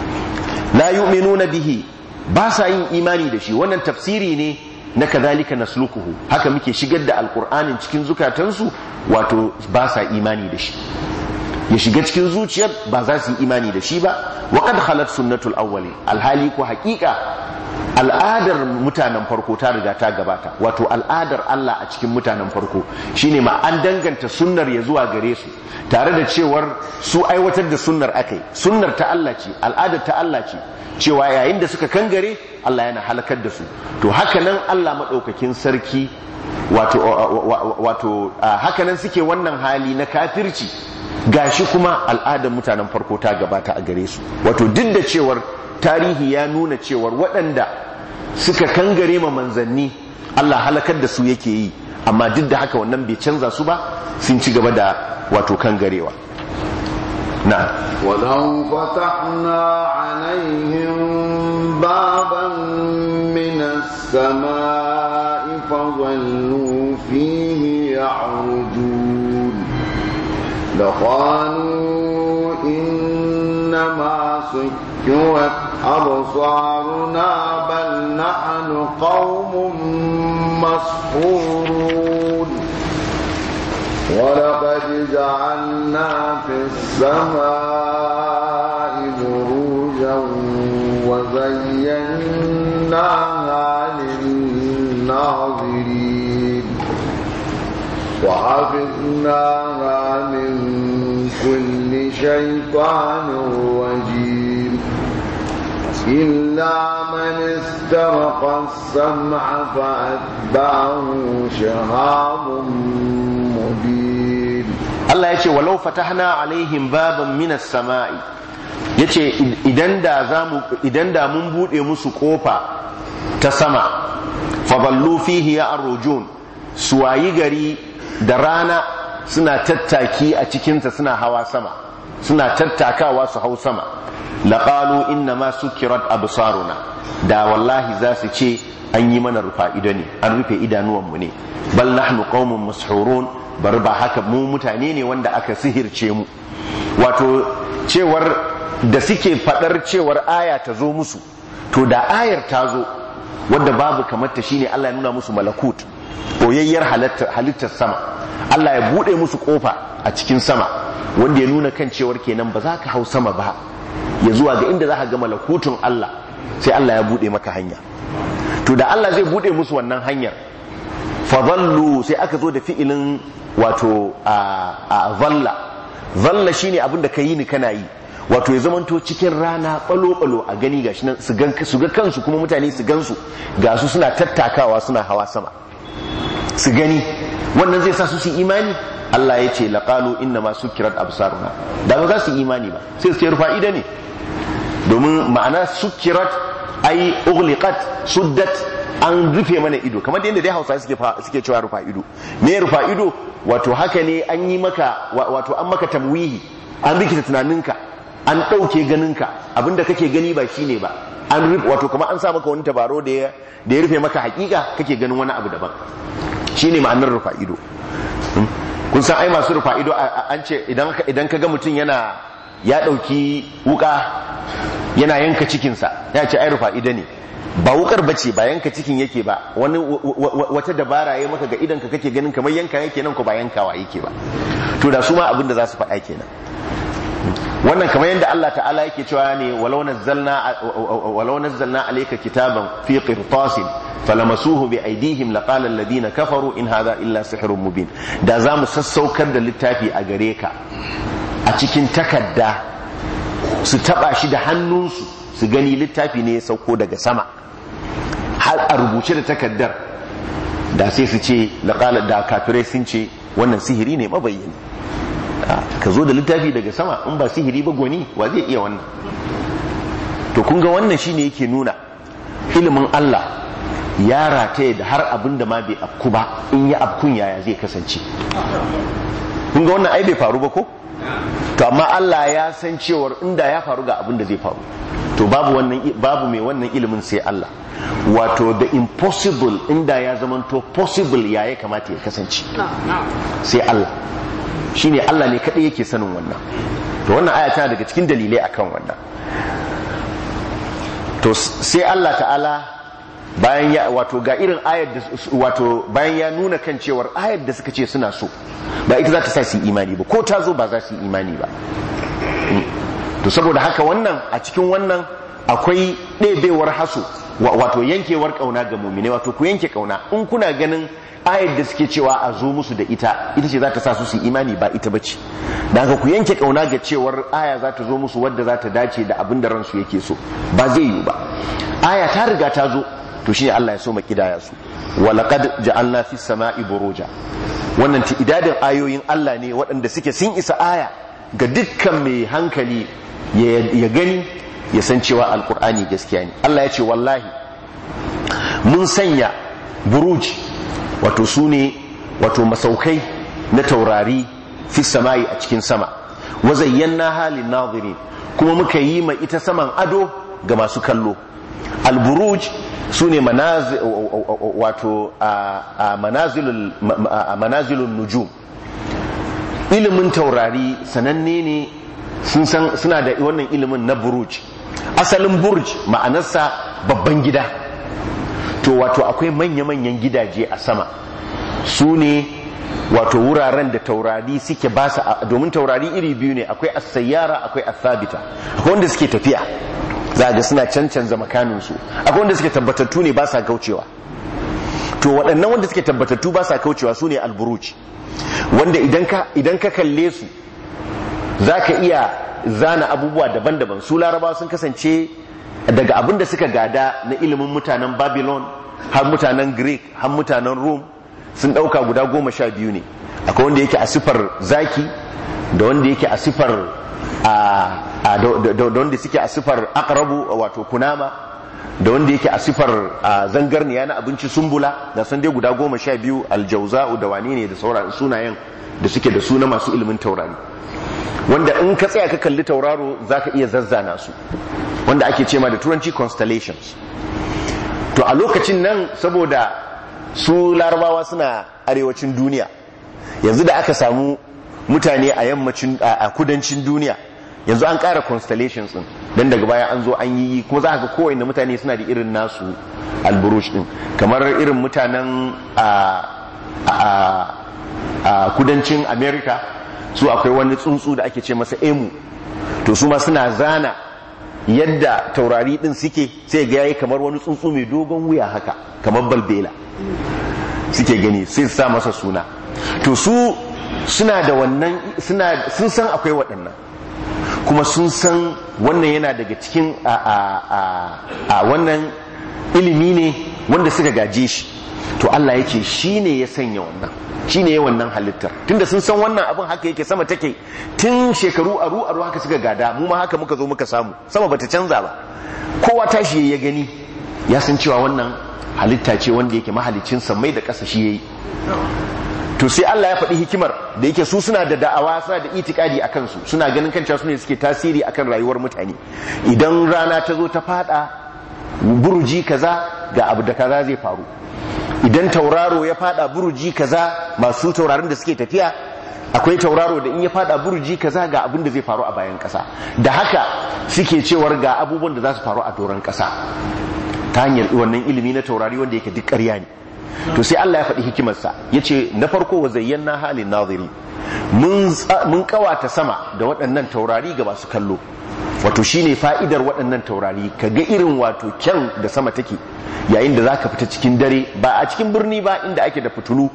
la yu'minuna bihi ba sa yin imani da shi wannan tafsiri ne na kadhalika nasluquhu haka muke shigar da alqur'anin cikin zukatansu wato ba sa imani da shi ya shiga cikin zuciyar ba za su yi imani da shi ba wa qad khalat sunnatul awwali alhali ko haƙiƙa al'adar mutanen farko ta riga ta gabata wato al'adar Allah a cikin mutanen farko shine ma an danganta sunnar ya zuwa gare su tare da cewar su aiwatar da sunnar akai sunnar ta Allah ce al'adar ta Allah ce cewa yayin da suka kangare Allah yana halakar da su to haka nan Allah madaukakin sarki wato wato haka nan suke wannan hali na kafirci gashi kuma al'adar mutanen farko ta gabata a gare su wato duk da cewar tarihi ya nuna cewar waɗanda suka kangare ma manzanni Allah halakar da su yake yi amma duk da haka wannan bai canza su ba sun ci gaba da wato kangarewa na ولو فتحنا عليهم بابا من السماء فظلوا فيه يعرجون لقالوا إنما سكرت أبصارنا بل نحن قوم مسحورون ولقد جعلنا في السماء بروجا وزيناها للناظرين وحفظناها من كل شيطان رجيم إلا من استرق السمع فأتبعه شهاب مبين Allah ya ce walau fatahna alaihim baban minas sama'i ya ce idan da mun buɗe musu ƙofa ta sama faballu fihi ya arrujun su wayi gari da rana suna tattaki a cikinta suna hawa sama suna tattakawa su hau sama laƙalu inna ma sukirat absaruna da wallahi za su ce an yi mana rufa ido ne an rufe idanuwanmu ne bal nahnu qaumun mashurun bari ba haka mu mutane ne wanda aka sihirce mu wato cewar da suke fadar cewar aya ta zo musu to da ayar ta zo wadda babu kamar ta shine Allah ya nuna musu malakut boyayyar halittar sama Allah ya bude musu kofa a cikin sama wanda ya nuna kan cewar kenan ba za ka hau sama ba ya zuwa ga inda za ka ga malakutun Allah sai Allah ya bude maka hanya to da Allah zai bude musu wannan hanyar fadallu sai aka zo da fi'ilin wato a zalla zalla shine abin da ka yi ni kana yi wato ya zamanto cikin rana balo-balo a gani gashi nan su ga kansu kuma mutane su gansu ga su suna tattakawa suna hawa sama su gani wannan zai sa su su imani Allah ya ce laqalu inna ma sukirat absaruna da ba za su imani ba sai su ce rufa'ida ne domin ma'ana sukirat ai ughliqat suddat an rufe mana ido kamar da yadda dai hausa suke suke cewa rufa ido me rufa ido wato haka ne an yi maka wato an maka tamwihi an rikita tunaninka an ɗauke ganinka abinda kake gani ba shine ba an rufe wato kamar an sa maka wani tabaro da ya da ya rufe maka hakika kake ganin wani abu daban shine ma'anar rufa ido kun san ai masu rufa ido an ce idan idan kaga mutum yana ya ɗauki wuka yana yanka cikinsa ya ce ai rufa ido ne ba wukar bace ba yanka cikin yake ba wani wata dabara ya maka ga idan ka kake ganin kamar yanka yake nan ko ba yankawa yake ba to da su ma abin da za su faɗa kenan wannan kamar yadda Allah ta'ala yake cewa ne walau nazzalna walau nazzalna alayka kitaban fi qirtasin falamasuhu bi aydihim laqala alladhina kafaru in hadha illa sihrun mubin da za mu sassaukar da littafi a gare ka a cikin takadda su taba shi da hannunsu su gani littafi ne ya sauko daga sama har a rubuce da takaddar da sai su ce laqala da kafirai sun ce wannan sihiri ne mabayyani ka zo da littafi daga sama in ba sihiri ba gwani wa zai iya wannan to kun ga wannan shine yake nuna ilimin Allah ya rataye da har abin da ma bai afku ba in ya afkun yaya zai kasance kun ga wannan ai bai faru ba ko to amma Allah ya san cewar inda ya faru ga abin da zai faru to babu wannan babu mai wannan ilimin sai Allah wato the impossible inda ya zamanto possible ya ya kamata ya kasance sai Allah shine Allah ne kadai yake sanin wannan to wannan aya tana daga cikin dalilai akan wannan to sai Allah ta'ala bayan ya wato ga irin ayar da wato bayan ya nuna kan cewar ayar da suka ce suna so ba ita za ta sa su imani ba ko ta zo ba za su imani ba to saboda haka wannan a cikin wannan akwai ɗebewar haso wato yankewar kauna ga mumine wato ku yanke kauna in kuna ganin ayar da suke cewa a zo musu da ita ita ce za ta sa su su imani ba ita bace da haka ku yanke kauna ga cewar aya za ta zo musu wadda za ta dace da abin da ransu yake so ba zai yiwu ba aya ta riga ta zo to shine Allah ya so ma kidaya su wa laqad ja'alna fis sama'i buruja wannan idadin ayoyin Allah ne waɗanda suke sun isa aya ga dukkan mai hankali ya gani ya san cewa alkur'ani gaskiya ne Allah ya ce wallahi mun sanya buruj wato su ne wato masaukai na taurari fi sama'i a cikin sama wa zayyana halin nazirin kuma muka yi ma ita saman ado ga masu kallo alburuj su ne wato manazilun nujum ilimin taurari sananne ne suna da wannan ilimin na buruj asalin burj ma'anarsa babban gida to wato akwai manya-manyan gidaje a sama su ne wato wuraren da taurari suke ba su domin taurari iri biyu ne akwai as-sayyara akwai as-sabita akwai wanda suke tafiya za ga suna cancanza makaninsu akwai wanda suke tabbatattu ne ba sa kaucewa to waɗannan wanda suke tabbatattu ba sa kaucewa su ne alburuj wanda idan ka kalle su za ka iya zana abubuwa daban-daban su larabawa sun kasance daga abin da suka gada na ilimin mutanen babylon har mutanen greek har mutanen rome sun ɗauka guda goma sha biyu ne akwai wanda yake a sifar zaki da wanda yake a sifar da wanda suke a sifar akarabu wato kunama da wanda yake a sifar zangarniya na abinci sumbula da san dai guda goma sha biyu aljauza'u da wane ne da sauran sunayen da suke da suna masu ilimin taurari wanda in ka tsaya ka kalli tauraro za ka iya zazzana su wanda ake ce ma da turanci constellations to a lokacin nan saboda su larabawa suna arewacin duniya yanzu da aka samu mutane a yammacin a kudancin duniya yanzu an ƙara constellations din dan daga baya an zo an yi kuma za ka ga kowanne mutane suna da irin nasu alburush din kamar irin mutanen a a kudancin america su akwai wani tsuntsu da ake ce masa emu to su ma suna zana yadda taurari din suke sai ga yayi kamar wani tsuntsu mai dogon wuya haka kamar balbela suke gani sai su sa masa suna to su suna da wannan suna sun san akwai waɗannan kuma sun san wannan yana daga cikin a, a, a, a wannan ilimi ne wanda suka gaje shi to Allah yake shi ne ya sanya wannan shi ne ya wannan halittar tunda sun san wannan abin haka yake sama take tun shekaru aru aru haka suka gada mu ma haka muka zo muka samu sama bata canza ba kowa tashi ya gani ya san cewa wannan halitta ce wanda yake mahalicin sammai da ƙasa shi yayi to sai Allah ya faɗi hikimar da yake su suna da da'awa suna da itikadi a kansu suna ganin kan su ne suke tasiri akan rayuwar mutane idan rana ta zo ta fada buruji kaza ga abu da kaza zai faru idan tauraro ya fada buruji kaza masu taurarin da suke tafiya akwai tauraro da in ya fada buruji kaza ga abin da zai faru a bayan kasa da haka suke cewar ga abubuwan da za su faru a doron kasa ta hanyar wannan ilimi na taurari wanda yake duk ƙarya ne to sai Allah ya faɗi hikimarsa ya ce na farko wa zayyana halin naziri mun kawata sama da waɗannan taurari ga masu kallo wato shine fa'idar waɗannan taurari ka ga irin wato kyan da sama take yayin da za ka fita cikin dare ba a cikin birni ba inda ake da fitulu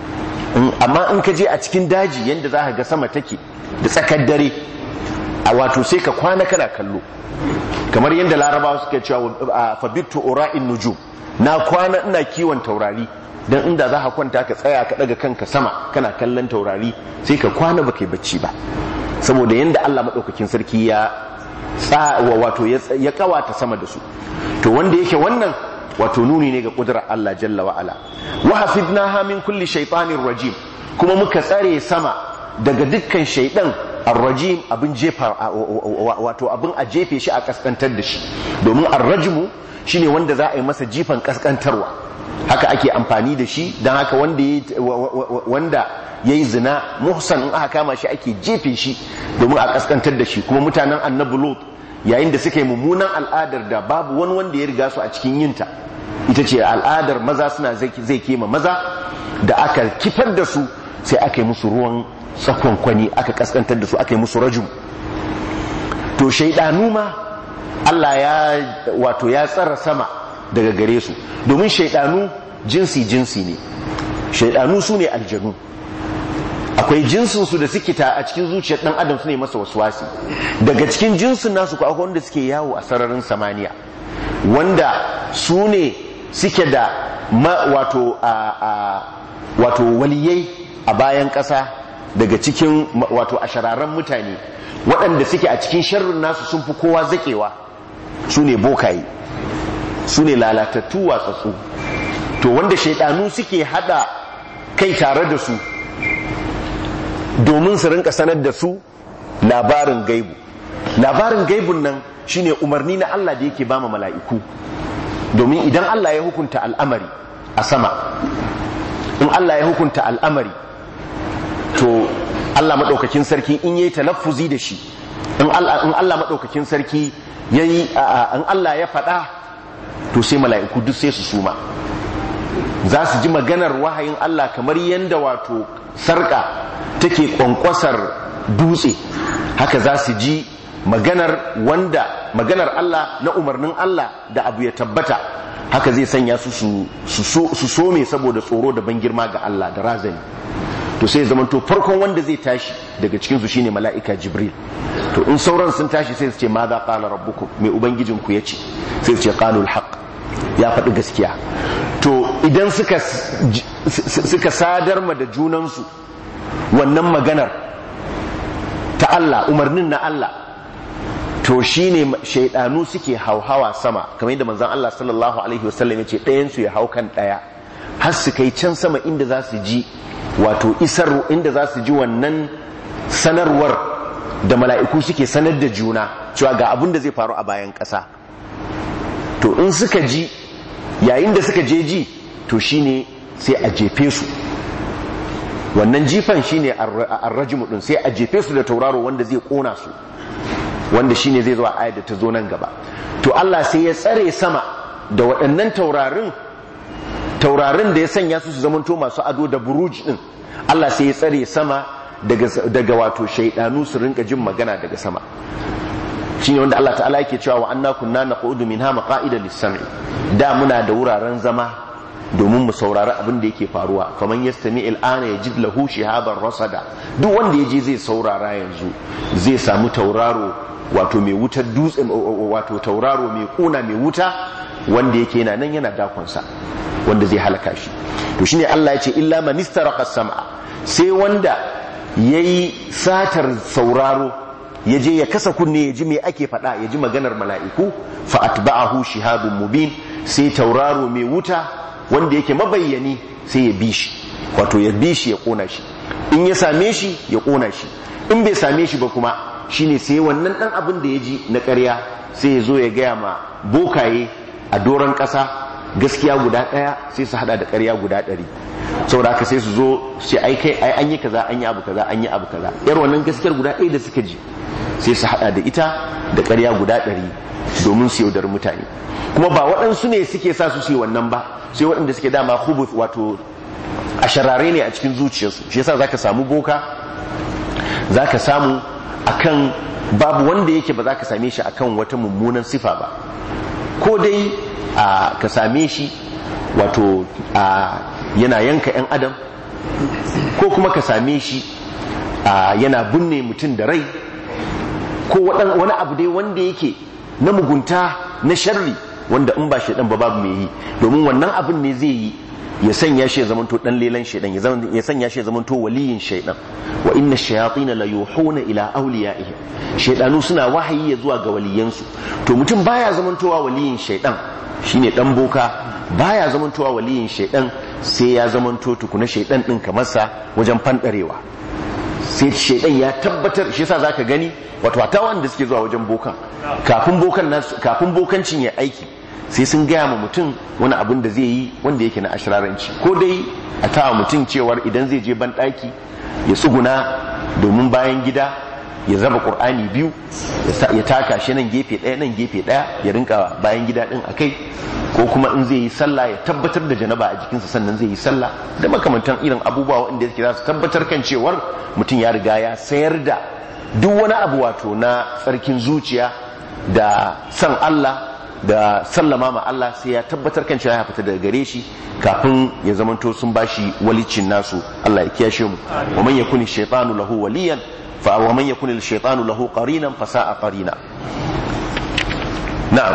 amma in ka je a cikin daji yadda za ka ga sama take da tsakar dare a wato sai ka kwana kana kallo kamar yadda larabawa suka cewa fabittu ura'in nujum na kwana ina kiwon taurari dan inda za ka kwanta ka tsaya ka daga kanka sama kana kallon taurari sai ka kwana baka yi bacci ba saboda yadda Allah madaukakin sarki ya wato ya kawata sama da su to wanda yake wannan wato nuni ne ga kudurar Allah jalla wa ala wa hafidnaha min kulli shaytanir rajim kuma muka tsare sama daga dukkan shaidan arrajim abin jefa wato abin a jefe shi a kaskantar da shi domin arrajmu shine wanda za a yi masa jifan kaskantarwa haka ake amfani da shi don haka wanda ya yi zina muhsan in aka kama shi ake jefe shi domin a kaskantar da shi kuma mutanen annabi lot yayin da suka yi mummunan al'adar da babu wani wanda ya riga su a cikin yinta ita ce al'adar maza suna zai kema maza da aka kifar da su sai aka yi musu ruwan tsakonkwani aka kaskantar da su aka yi musu rajum to shaidanu ma Allah ya wato ya tsara sama daga gare su domin shaidanu jinsi jinsi ne shaidanu su ne aljanu akwai jinsinsu da suke ta a cikin zuciyar dan adam su ne masa waswasi daga cikin jinsin nasu ko akwai wanda suke yawo a sararin samaniya wanda su ne suke da wato a wato waliyai a bayan ƙasa daga cikin wato a shararren mutane waɗanda suke a cikin sharrin nasu sun fi kowa zaƙewa su ne bokaye su ne lalatattu watsatsu to wanda shaidanu suke hada kai tare da su domin su rinka sanar da su labarin gaibu labarin gaibun nan shine umarni na Allah da yake bama mala'iku domin idan Allah ya hukunta al'amari a sama in Allah ya hukunta al'amari to Allah maɗaukakin sarki in yayi talaffuzi da shi in Allah maɗaukakin sarki yayi in Allah ya faɗa to sai mala'iku duk sai su suma za su ji maganar wahayin Allah kamar yadda wato sarka take kwankwasar dutse haka za su ji maganar wanda maganar Allah na umarnin Allah da abu ya tabbata haka zai sanya su su some saboda tsoro da ban girma ga Allah da razani to sai zaman to farkon wanda zai tashi daga cikin su shine mala'ika jibril to in sauran sun tashi sai su ce ma za qala rabbukum mai ubangijin ku yace sai su ce qalul haqq ya faɗi gaskiya to idan suka suka sadar ma da junansu wannan maganar ta Allah umarnin na Allah to shine shaidanu suke hauhawa sama kamar yadda manzon Allah sallallahu alaihi wasallam yace ɗayan su ya hau kan ɗaya har su kai can sama inda za su ji wato isar inda za su ji wannan sanarwar da mala'iku suke sanar da juna cewa ga abin da zai faru a bayan ƙasa to in suka ji yayin da suka je ji to shine sai a jefe su wannan jifan shine arrajimu din sai a jefe su da tauraro wanda zai kona su wanda shine zai zo a ayat da ta zo nan gaba to Allah sai ya tsare sama da waɗannan taurarin taurarin da ya sanya su su zamanto masu ado da buruj din Allah sai ya tsare sama daga daga wato shaidanu su rinka jin magana daga sama shine wanda Allah ta'ala yake cewa wa anna kunna naqudu minha maqa'ida lis-sam'i da muna da wuraren zama domin mu saurari abin da yake faruwa faman yastami al'ana yajid lahu shihaban rasada duk wanda yaje zai saurara yanzu zai samu tauraro wato mai wutar dutse wato tauraro mai kuna mai wuta wanda yake yana nan yana dakonsa wanda zai halaka shi to shine Allah ya ce illa man istaraqa sam'a sai wanda yayi satar sauraro ya je ya kasa kunne ya ji me ake faɗa ya ji maganar mala'iku fa atba'ahu shihabun mubin sai tauraro mai wuta wanda yake mabayyani sai ya bi shi wato ya bi shi ya kona shi in ya same shi ya kona shi in bai same shi ba kuma shine sai wannan dan abin da ya ji na ƙarya sai ya zo ya gaya ma bokaye a doron ƙasa gaskiya guda ɗaya sai su hada da ƙarya guda ɗari saboda haka sai su zo sai ai kai ai an yi kaza an yi abu kaza an yi abu kaza yar wannan gaskiyar guda ɗaya da suka ji sai su hada da ita da ƙarya guda ɗari domin su yaudar mutane kuma ba waɗansu ne suke sa su su yi wannan ba sai waɗanda suke dama hubuth wato a sharare ne a cikin zuciyarsu shi yasa zaka samu boka zaka samu akan babu wanda yake ba za ka same shi akan wata mummunan sifa ba ko dai a ka same shi wato a yana yanka 'yan adam ko kuma ka same shi a yana binne mutum da rai ko wani abu dai wanda yake na mugunta na sharri wanda in ba shaidan ba babu mai yi domin wannan abin ne zai yi ya sanya shi ya zamanto dan lelan shaidan ya sanya shi ya zamanto waliyin shaidan wa inna shayatin la yuhuna ila awliyaihim shaidanu suna wahayi ya zuwa ga waliyansu to mutum baya zamantowa waliyin shaidan shine dan boka baya zamantowa waliyin shaidan sai ya zamanto tukuna shaidan din kamar sa wajen fandarewa sai shaidan ya tabbatar shi yasa zaka gani wato hata wanda suke zuwa wajen bokan kafin bokan nasu kafin bokancin ya aiki sai sun gaya ma mutum wani abin da zai yi wanda yake na ashiraranci ko dai a tawa mutum cewar idan zai je ban ɗaki ya tsuguna domin bayan gida ya zaba ƙur'ani biyu ya taka shi nan gefe ɗaya nan gefe ɗaya ya rinka bayan gida ɗin a kai ko kuma in zai yi sallah ya tabbatar da janaba a jikinsa sannan zai yi sallah da makamantan irin abubuwa wanda yake za su tabbatar kan cewar mutum ya riga ya sayar da duk wani abu wato na tsarkin zuciya da san Allah da sallama ma Allah sai ya tabbatar kan cewa ya fita daga gare shi kafin ya zamanto sun bashi walicin nasu Allah ya kiyashe mu wa man yakuni shaytanu lahu waliyan fa wa man yakuni shaytanu lahu qarinan fa sa'a qarina na'am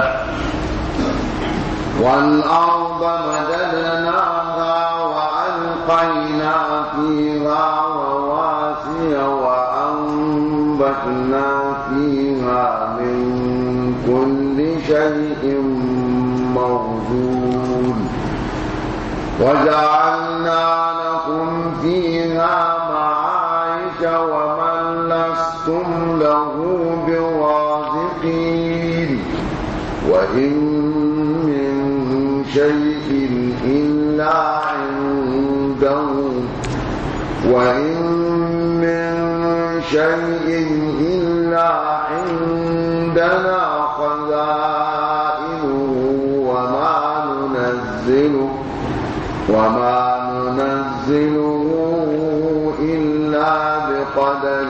والأرض مددناها وألقينا فيها رواسي وأنبتنا فيها من كل شيء موجود وجعلنا لكم فيها معايش ومن لستم له برازقين وإن من شيء إلا عنده وإن من شيء إلا عندنا خزائنه وما ننزله وما ننزله إلا بقدر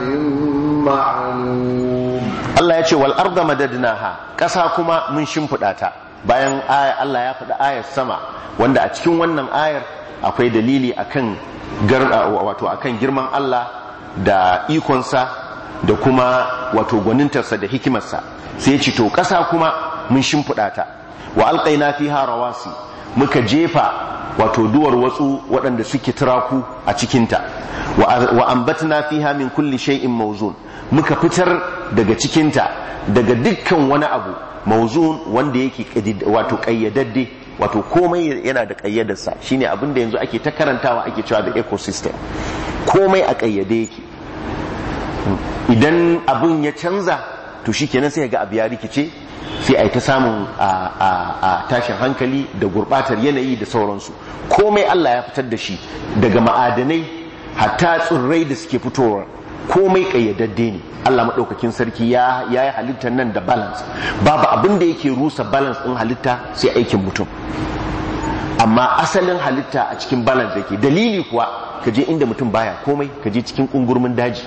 معلوم Allah ya ce wal arda madadnaha ƙasa kuma mun shimfiɗa ta bayan aya Allah ya faɗi ayar sama wanda a cikin wannan ayar akwai dalili akan wato akan girman Allah da ikonsa da kuma wato gwanintarsa da hikimarsa sai ya ce to ƙasa kuma mun shimfiɗa ta wa alƙaina fiha rawasi muka jefa wato duwar watsu waɗanda suke turaku a cikinta wa ambatna fiha min kulli shay'in mawzun muka fitar daga cikinta daga dukkan wani abu mawzun wanda yake wato ƙayyadadde wato komai yana da ƙayyadarsa shine abin da yanzu ake ta karantawa ake cewa da ecosystem komai a ƙayyade yake idan abin ya canza to shikenan sai ga abu ya rikice sai a yi ta samun a tashin hankali da gurbatar yanayi da sauransu komai Allah ya fitar da shi daga ma'adanai hatta tsirrai da suke fitowa komai kayyadadde ne Allah maɗaukakin sarki ya yi halittar nan da balance babu abin da yake rusa balance ɗin halitta sai aikin mutum amma asalin halitta a cikin balance yake dalili kuwa ka je inda mutum baya komai ka je cikin kungurmin daji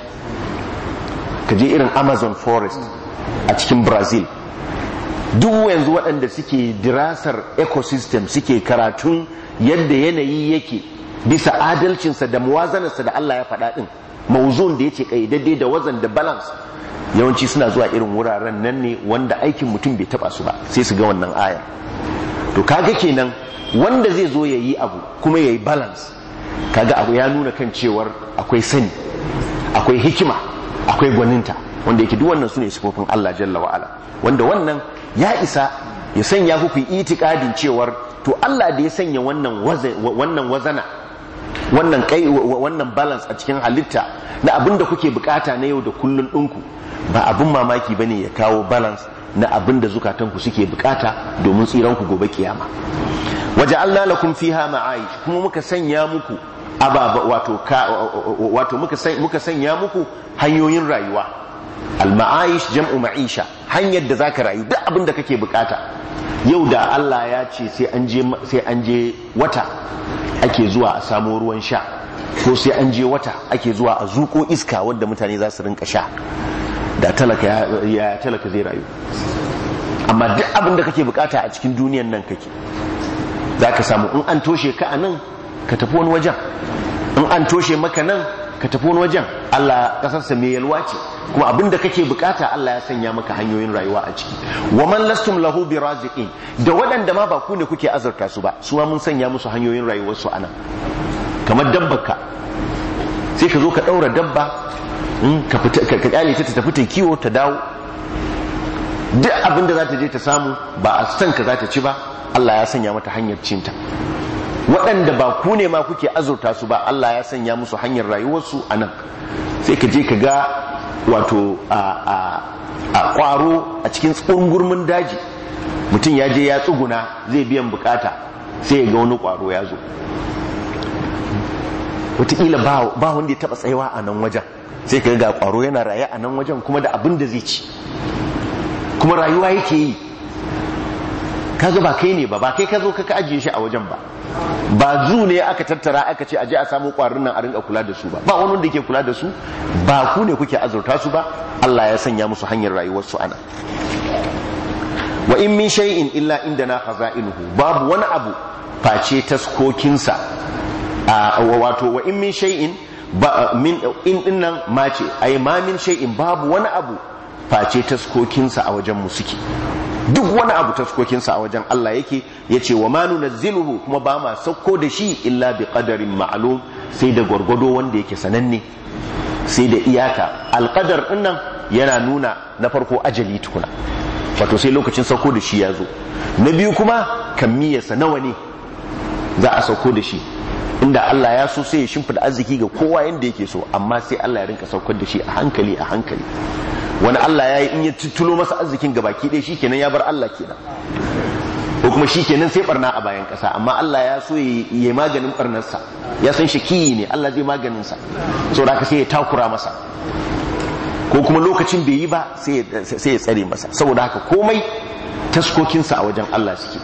ka je irin amazon forest a cikin brazil duk yanzu waɗanda suke dirasar ecosystem suke karatun yadda yanayi yake bisa adalcinsa da muwazanarsa da Allah ya faɗa ɗin mauzun da ya ce ƙaidadde da wazan da balance yawanci suna zuwa irin wuraren nan ne wanda aikin mutum bai taɓa su ba sai su ga wannan aya to kaga kenan wanda zai zo ya yi abu kuma ya yi balance kaga abu ya nuna kan cewar akwai sani akwai hikima akwai gwaninta wanda yake duk wannan su ne sifofin Allah jalla wa'ala wanda wannan ya isa ya sanya ku itikadin cewar to Allah da ya sanya wannan wannan wazana wannan kai wannan balance a cikin halitta na abin da kuke bukata na yau da kullun ɗinku ba abin mamaki bane ya kawo balance na abin da zukatanku suke bukata domin tsiranku gobe kiyama waje Allah lakum fiha ma'aish kuma muka sanya muku ababa wato wato muka sanya muku hanyoyin rayuwa al-ma'aish jam'u ma'isha hanyar da zaka rayu duk abin da kake bukata yau da Allah ya ce sai an je sai an je wata ake zuwa a samo ruwan sha ko sai an je wata ake zuwa a zuko iska wanda mutane za su rinka sha da talaka ya talaka zai rayu amma duk abin da kake bukata a cikin duniyan nan kake zaka samu in an toshe ka a nan ka tafi wani wajen in an toshe maka nan ka tafi wani wajen Allah kasarsa mai yalwa ce kuma abinda kake bukata Allah ya sanya maka hanyoyin rayuwa a ciki wa man lastum lahu biraziqin da waɗanda ma ba ku ne kuke azurta su ba su ma mun sanya musu hanyoyin rayuwar su anan kamar dabbarka sai ka zo ka daura dabba ka fita ka kyale ta tafi ta kiwo ta dawo duk abinda za ta je ta samu ba a san ka za ta ci ba Allah ya sanya mata hanyar cinta waɗanda ba ku ne ma kuke azurta su ba Allah ya sanya musu hanyar rayuwarsu a nan sai ka je ka ga wato a ƙwaro a cikin tsungurmin daji mutum ya je ya tsuguna zai biyan bukata sai ya ga wani ƙwaro ya zo wataƙila ba wanda ya taɓa tsayawa a nan wajen sai ka ga ƙwaro yana raye a nan wajen kuma da abin da zai ci kuma rayuwa yake yi kaga ba kai ne ba ba kai ka zo ka ajiye shi a wajen ba ba zu ne aka tattara aka ce aje a samu kwarin nan a rinka kula da su ba ba wani wanda yake kula da su ba ku ne kuke azurta su ba Allah ya sanya musu hanyar rayuwar su ana wa in min shay'in illa indana khaza'inuhu babu wani abu face taskokinsa wato wa in min shay'in ba min in dinnan mace ai ma min shay'in babu wani abu face taskokinsa a wajen mu suke duk wani abu taskokinsa a wajen Allah yake ya ce wa ma nunazziluhu kuma ba ma sauko da shi illa bi qadarin ma'lum sai da gwargwado wanda yake sananne sai da iyaka alqadar dinnan yana nuna na farko ajali tukuna wato sai lokacin sauko da shi ya zo na biyu kuma kammiyarsa nawa ne za a sauko da shi inda Allah ya so sai ya shimfida arziki ga kowa yanda yake so amma sai Allah ya rinka saukar da shi a hankali a hankali wani Allah ya yi in ya tuttulo masa arzikin gabaki ɗaya shi kenan ya bar Allah kenan ko kuma shi kenan sai barna a bayan ƙasa amma Allah ya so ya yi maganin barnarsa ya san shi kiyi ne Allah zai maganin sa saboda haka sai ya takura masa ko kuma lokacin bai yi ba sai ya tsare masa saboda haka komai taskokinsa a wajen Allah suke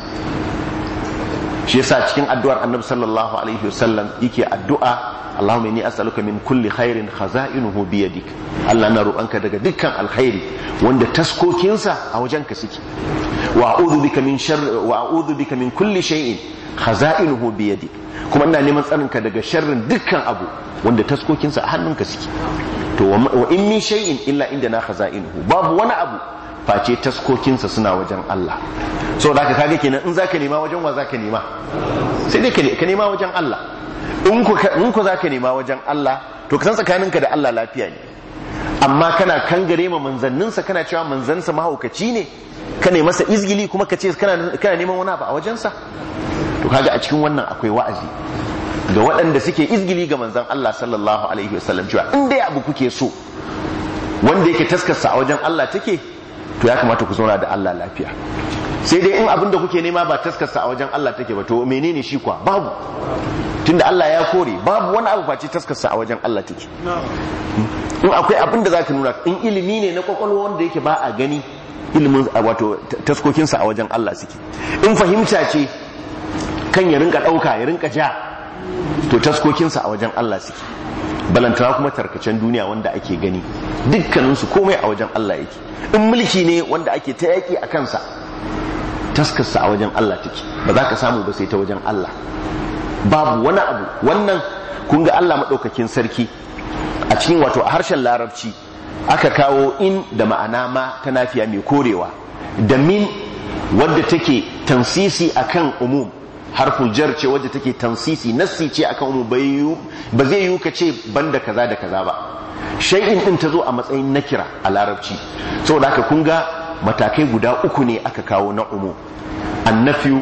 shi yasa cikin addu'ar annabi sallallahu alaihi wasallam yake addu'a Allahumma inni as'aluka min kulli khairin khaza'inuhu bi yadik Allah na roƙanka daga dukkan alkhairi wanda taskokinsa a wajenka suke wa a'udhu bika min sharri wa a'udhu bika min kulli shay'in khaza'inuhu bi yadik kuma ina neman tsarinka daga sharrin dukkan abu wanda taskokinsa a hannunka suke to wa in min shay'in illa indana khaza'inuhu babu wani abu face taskokinsa suna wajen Allah so da haka kage kenan in zaka nema wajen wa zaka nema sai dai ka nema wajen Allah in ku in ku zaka nema wajen Allah to ka san tsakaninka da Allah lafiya ne amma kana kangare ma manzanninsa kana cewa manzansa mahaukaci ne ka ne masa izgili kuma ka ce kana kana neman wani abu a wajensa to kaga a cikin wannan akwai wa'azi ga waɗanda suke izgili ga manzan Allah sallallahu alaihi wasallam cewa in dai abu kuke so wanda yake taskarsa a wajen Allah take to ya kamata ku zauna da Allah lafiya sai dai in abin da kuke nema ba taskarsa a wajen Allah take ba to menene shi kwa babu tunda Allah ya kore babu wani abu face taskarsa a wajen Allah take in akwai abin da zaka nuna in ilimi ne na kwakwalwa wanda yake ba a gani ilimin wato taskokinsa a wajen Allah suke in fahimta ce kan ya rinka ɗauka ya rinka ja to taskokinsa a wajen Allah suke balantana kuma tarkacen duniya wanda ake gani dukkaninsu komai a wajen Allah yake in mulki ne wanda ake ta yaƙi a kansa taskarsa a wajen Allah take ba za ka samu ba sai ta wajen Allah babu wani abu wannan kun ga Allah maɗaukakin sarki a cikin wato a harshen larabci aka kawo in da ma'ana ma ta nafiya mai korewa da min wadda take tansisi akan umum harful jar ce wadda take tansisi nassi ce akan umum ba zai yiwu ka ce banda kaza da kaza ba shay'in din ta zo a matsayin nakira a larabci saboda haka kun ga matakai guda uku ne aka kawo na umum annafiyu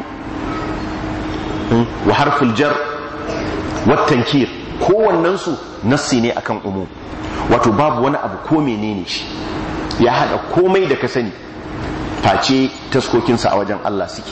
wa harful jar wa tankir kowannensu nassi ne akan umum wato babu wani abu ko menene shi ya hada komai da ka sani face taskokinsa a wajen Allah suke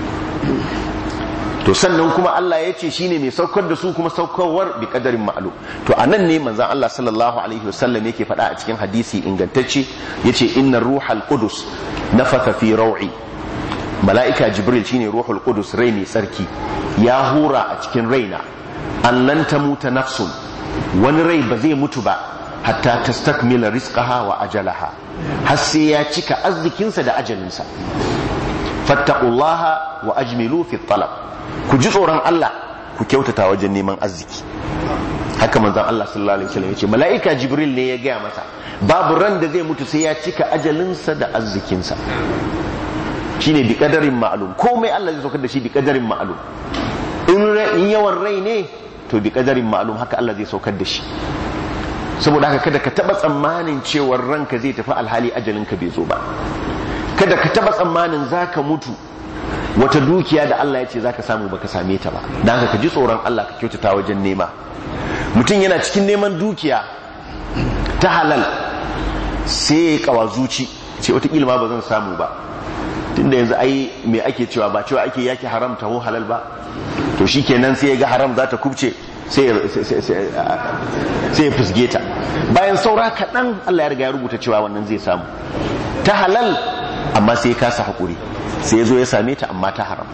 to sannan kuma Allah ya ce shine mai saukar da su kuma saukarwar bi kadarin ma'alu to anan ne manzon Allah sallallahu alaihi wasallam yake faɗa a cikin hadisi ingantacce yace innar ruhal qudus nafatha fi raw'i mala'ika jibril shine ruhul qudus rai mai tsarki ya hura a cikin raina an lan tamuta nafsun wani rai ba zai mutu ba hatta tastakmila rizqaha wa ajalaha har sai ya cika arzikinsa da ajalinsa fattaqullaha wa ajmilu fi talab ku ji tsoron Allah ku kyautata wajen neman arziki haka manzon Allah sallallahu alaihi wasallam yace mala'ika jibril ne ya gaya masa babu ran da zai mutu sai ya cika ajalinsa da arzikinsa shine bi kadarin ma'lum komai Allah zai saukar da shi bi kadarin ma'lum in yawan rai ne to bi kadarin ma'lum haka Allah zai saukar da shi saboda haka kada ka taba tsammanin cewar ranka zai tafi alhali ajalinka bai zo ba kada ka taba tsammanin zaka mutu wata dukiya da Allah ya ce zaka samu baka same ta ba dan haka ka ji tsoron Allah ka kyautata wajen nema mutum yana cikin neman dukiya ta halal sai ya kawa zuci ce wata ma ba zan samu ba tunda yanzu ai me ake cewa ba cewa ake yaki haram taho halal ba to shikenan sai ya ga haram za ta kubce sai ya fusge ta bayan saura kaɗan Allah ya riga ya rubuta cewa wannan zai samu ta halal amma sai ya kasa haƙuri sai ya zo ya same ta amma ta haram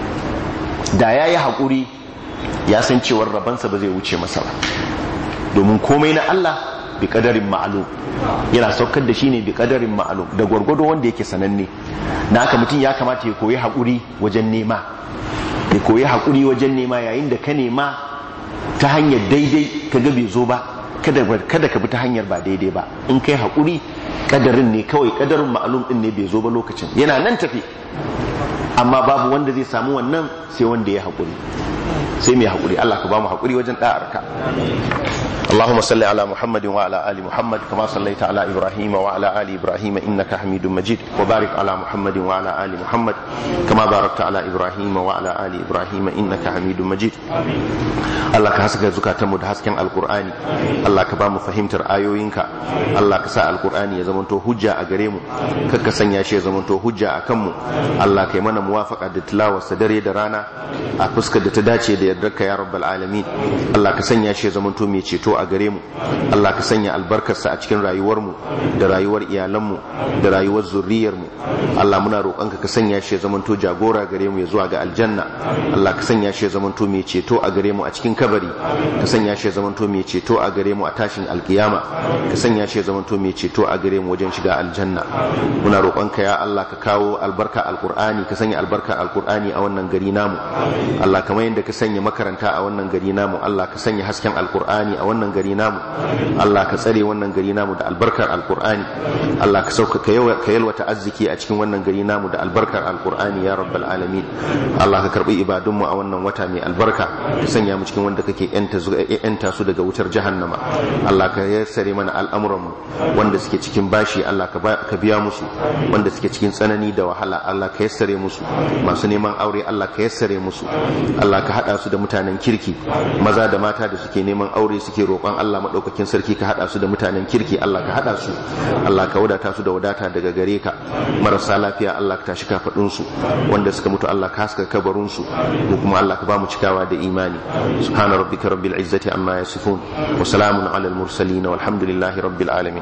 da ya yi haƙuri ya san cewar rabansa ba zai wuce masa ba domin komai na Allah bi kadarin ma'alum yana saukar da shi ne bi kadarin ma'alum da gwargwado wanda yake sananne na haka mutum ya kamata ya koyi haƙuri wajen nema ya koyi haƙuri wajen nema yayin da ka nema ta hanyar daidai ka ga bai zo ba kada ka bi ta hanyar ba daidai ba in kai haƙuri kadarin ne kawai kadarin ma'alum din ne bai zo ba lokacin yana nan tafi amma babu wanda zai samu wannan sai wanda ya haƙuri sai mai haƙuri Allah ka ba mu haƙuri wajen ɗa'arka اللهم صل على محمد وعلى ال محمد كما صليت على ابراهيم وعلى ال ابراهيم انك حميد مجيد وبارك على محمد وعلى ال محمد كما باركت على ابراهيم وعلى ال ابراهيم انك حميد مجيد Allah ka haska zukatanmu da hasken alkur'ani Allah ka ba mu fahimtar ayoyinka Allah ka sa alkur'ani ya zamanto hujja a gare mu kar ka sanya shi ya zamanto hujja a kanmu Allah ka yi mana muwafaka da tilawarsa dare da rana a fuskar da ta dace da yardarka ya rabbal alamin Allah ka sanya shi ya zamanto mai ceto a gare mu Allah ka sanya albarkarsa a cikin rayuwarmu da rayuwar iyalanmu da rayuwar zurriyarmu Allah muna roƙonka ka sanya shi ya zamanto jagora gare mu ya zuwa ga aljanna Allah ka sanya shi ya zamanto mai ceto a gare mu a cikin kabari ka sanya shi ya zamanto mai ceto a gare mu a tashin alkiyama ka sanya shi ya zamanto mai ceto a gare mu wajen shiga aljanna muna roƙonka ya Allah ka kawo albarka alqur'ani ka sanya albarka alqur'ani a wannan gari namu Allah kamar yadda ka sanya makaranta a wannan gari namu Allah ka sanya hasken alqur'ani a wannan gari namu Allah ka tsare wannan gari namu da albarkar alqur'ani Allah ka sauka ka yalwata arziki a cikin wannan gari namu da albarkar alqur'ani ya rabbal alamin Allah ka karbi ibadunmu a wannan wata mai albarka ka sanya mu cikin wanda kake yanta su daga wutar jahannama Allah ka yassare mana al'amuranmu wanda suke cikin bashi Allah ka biya musu wanda suke cikin tsanani da wahala Allah ka yassare musu masu neman aure Allah ka yassare musu Allah ka hada su da mutanen kirki maza da mata da suke neman aure suke roƙon Allah madaukakin sarki ka hada su da mutanen kirki Allah ka hada su Allah ka wadata su da wadata daga gare ka marasa lafiya Allah ka tashi kafadun su wanda suka mutu Allah ka haska kabarun su ko kuma Allah ka ba mu cikawa da imani subhana rabbika rabbil izzati amma yasifun wa salamun alal mursalin walhamdulillahi rabbil alamin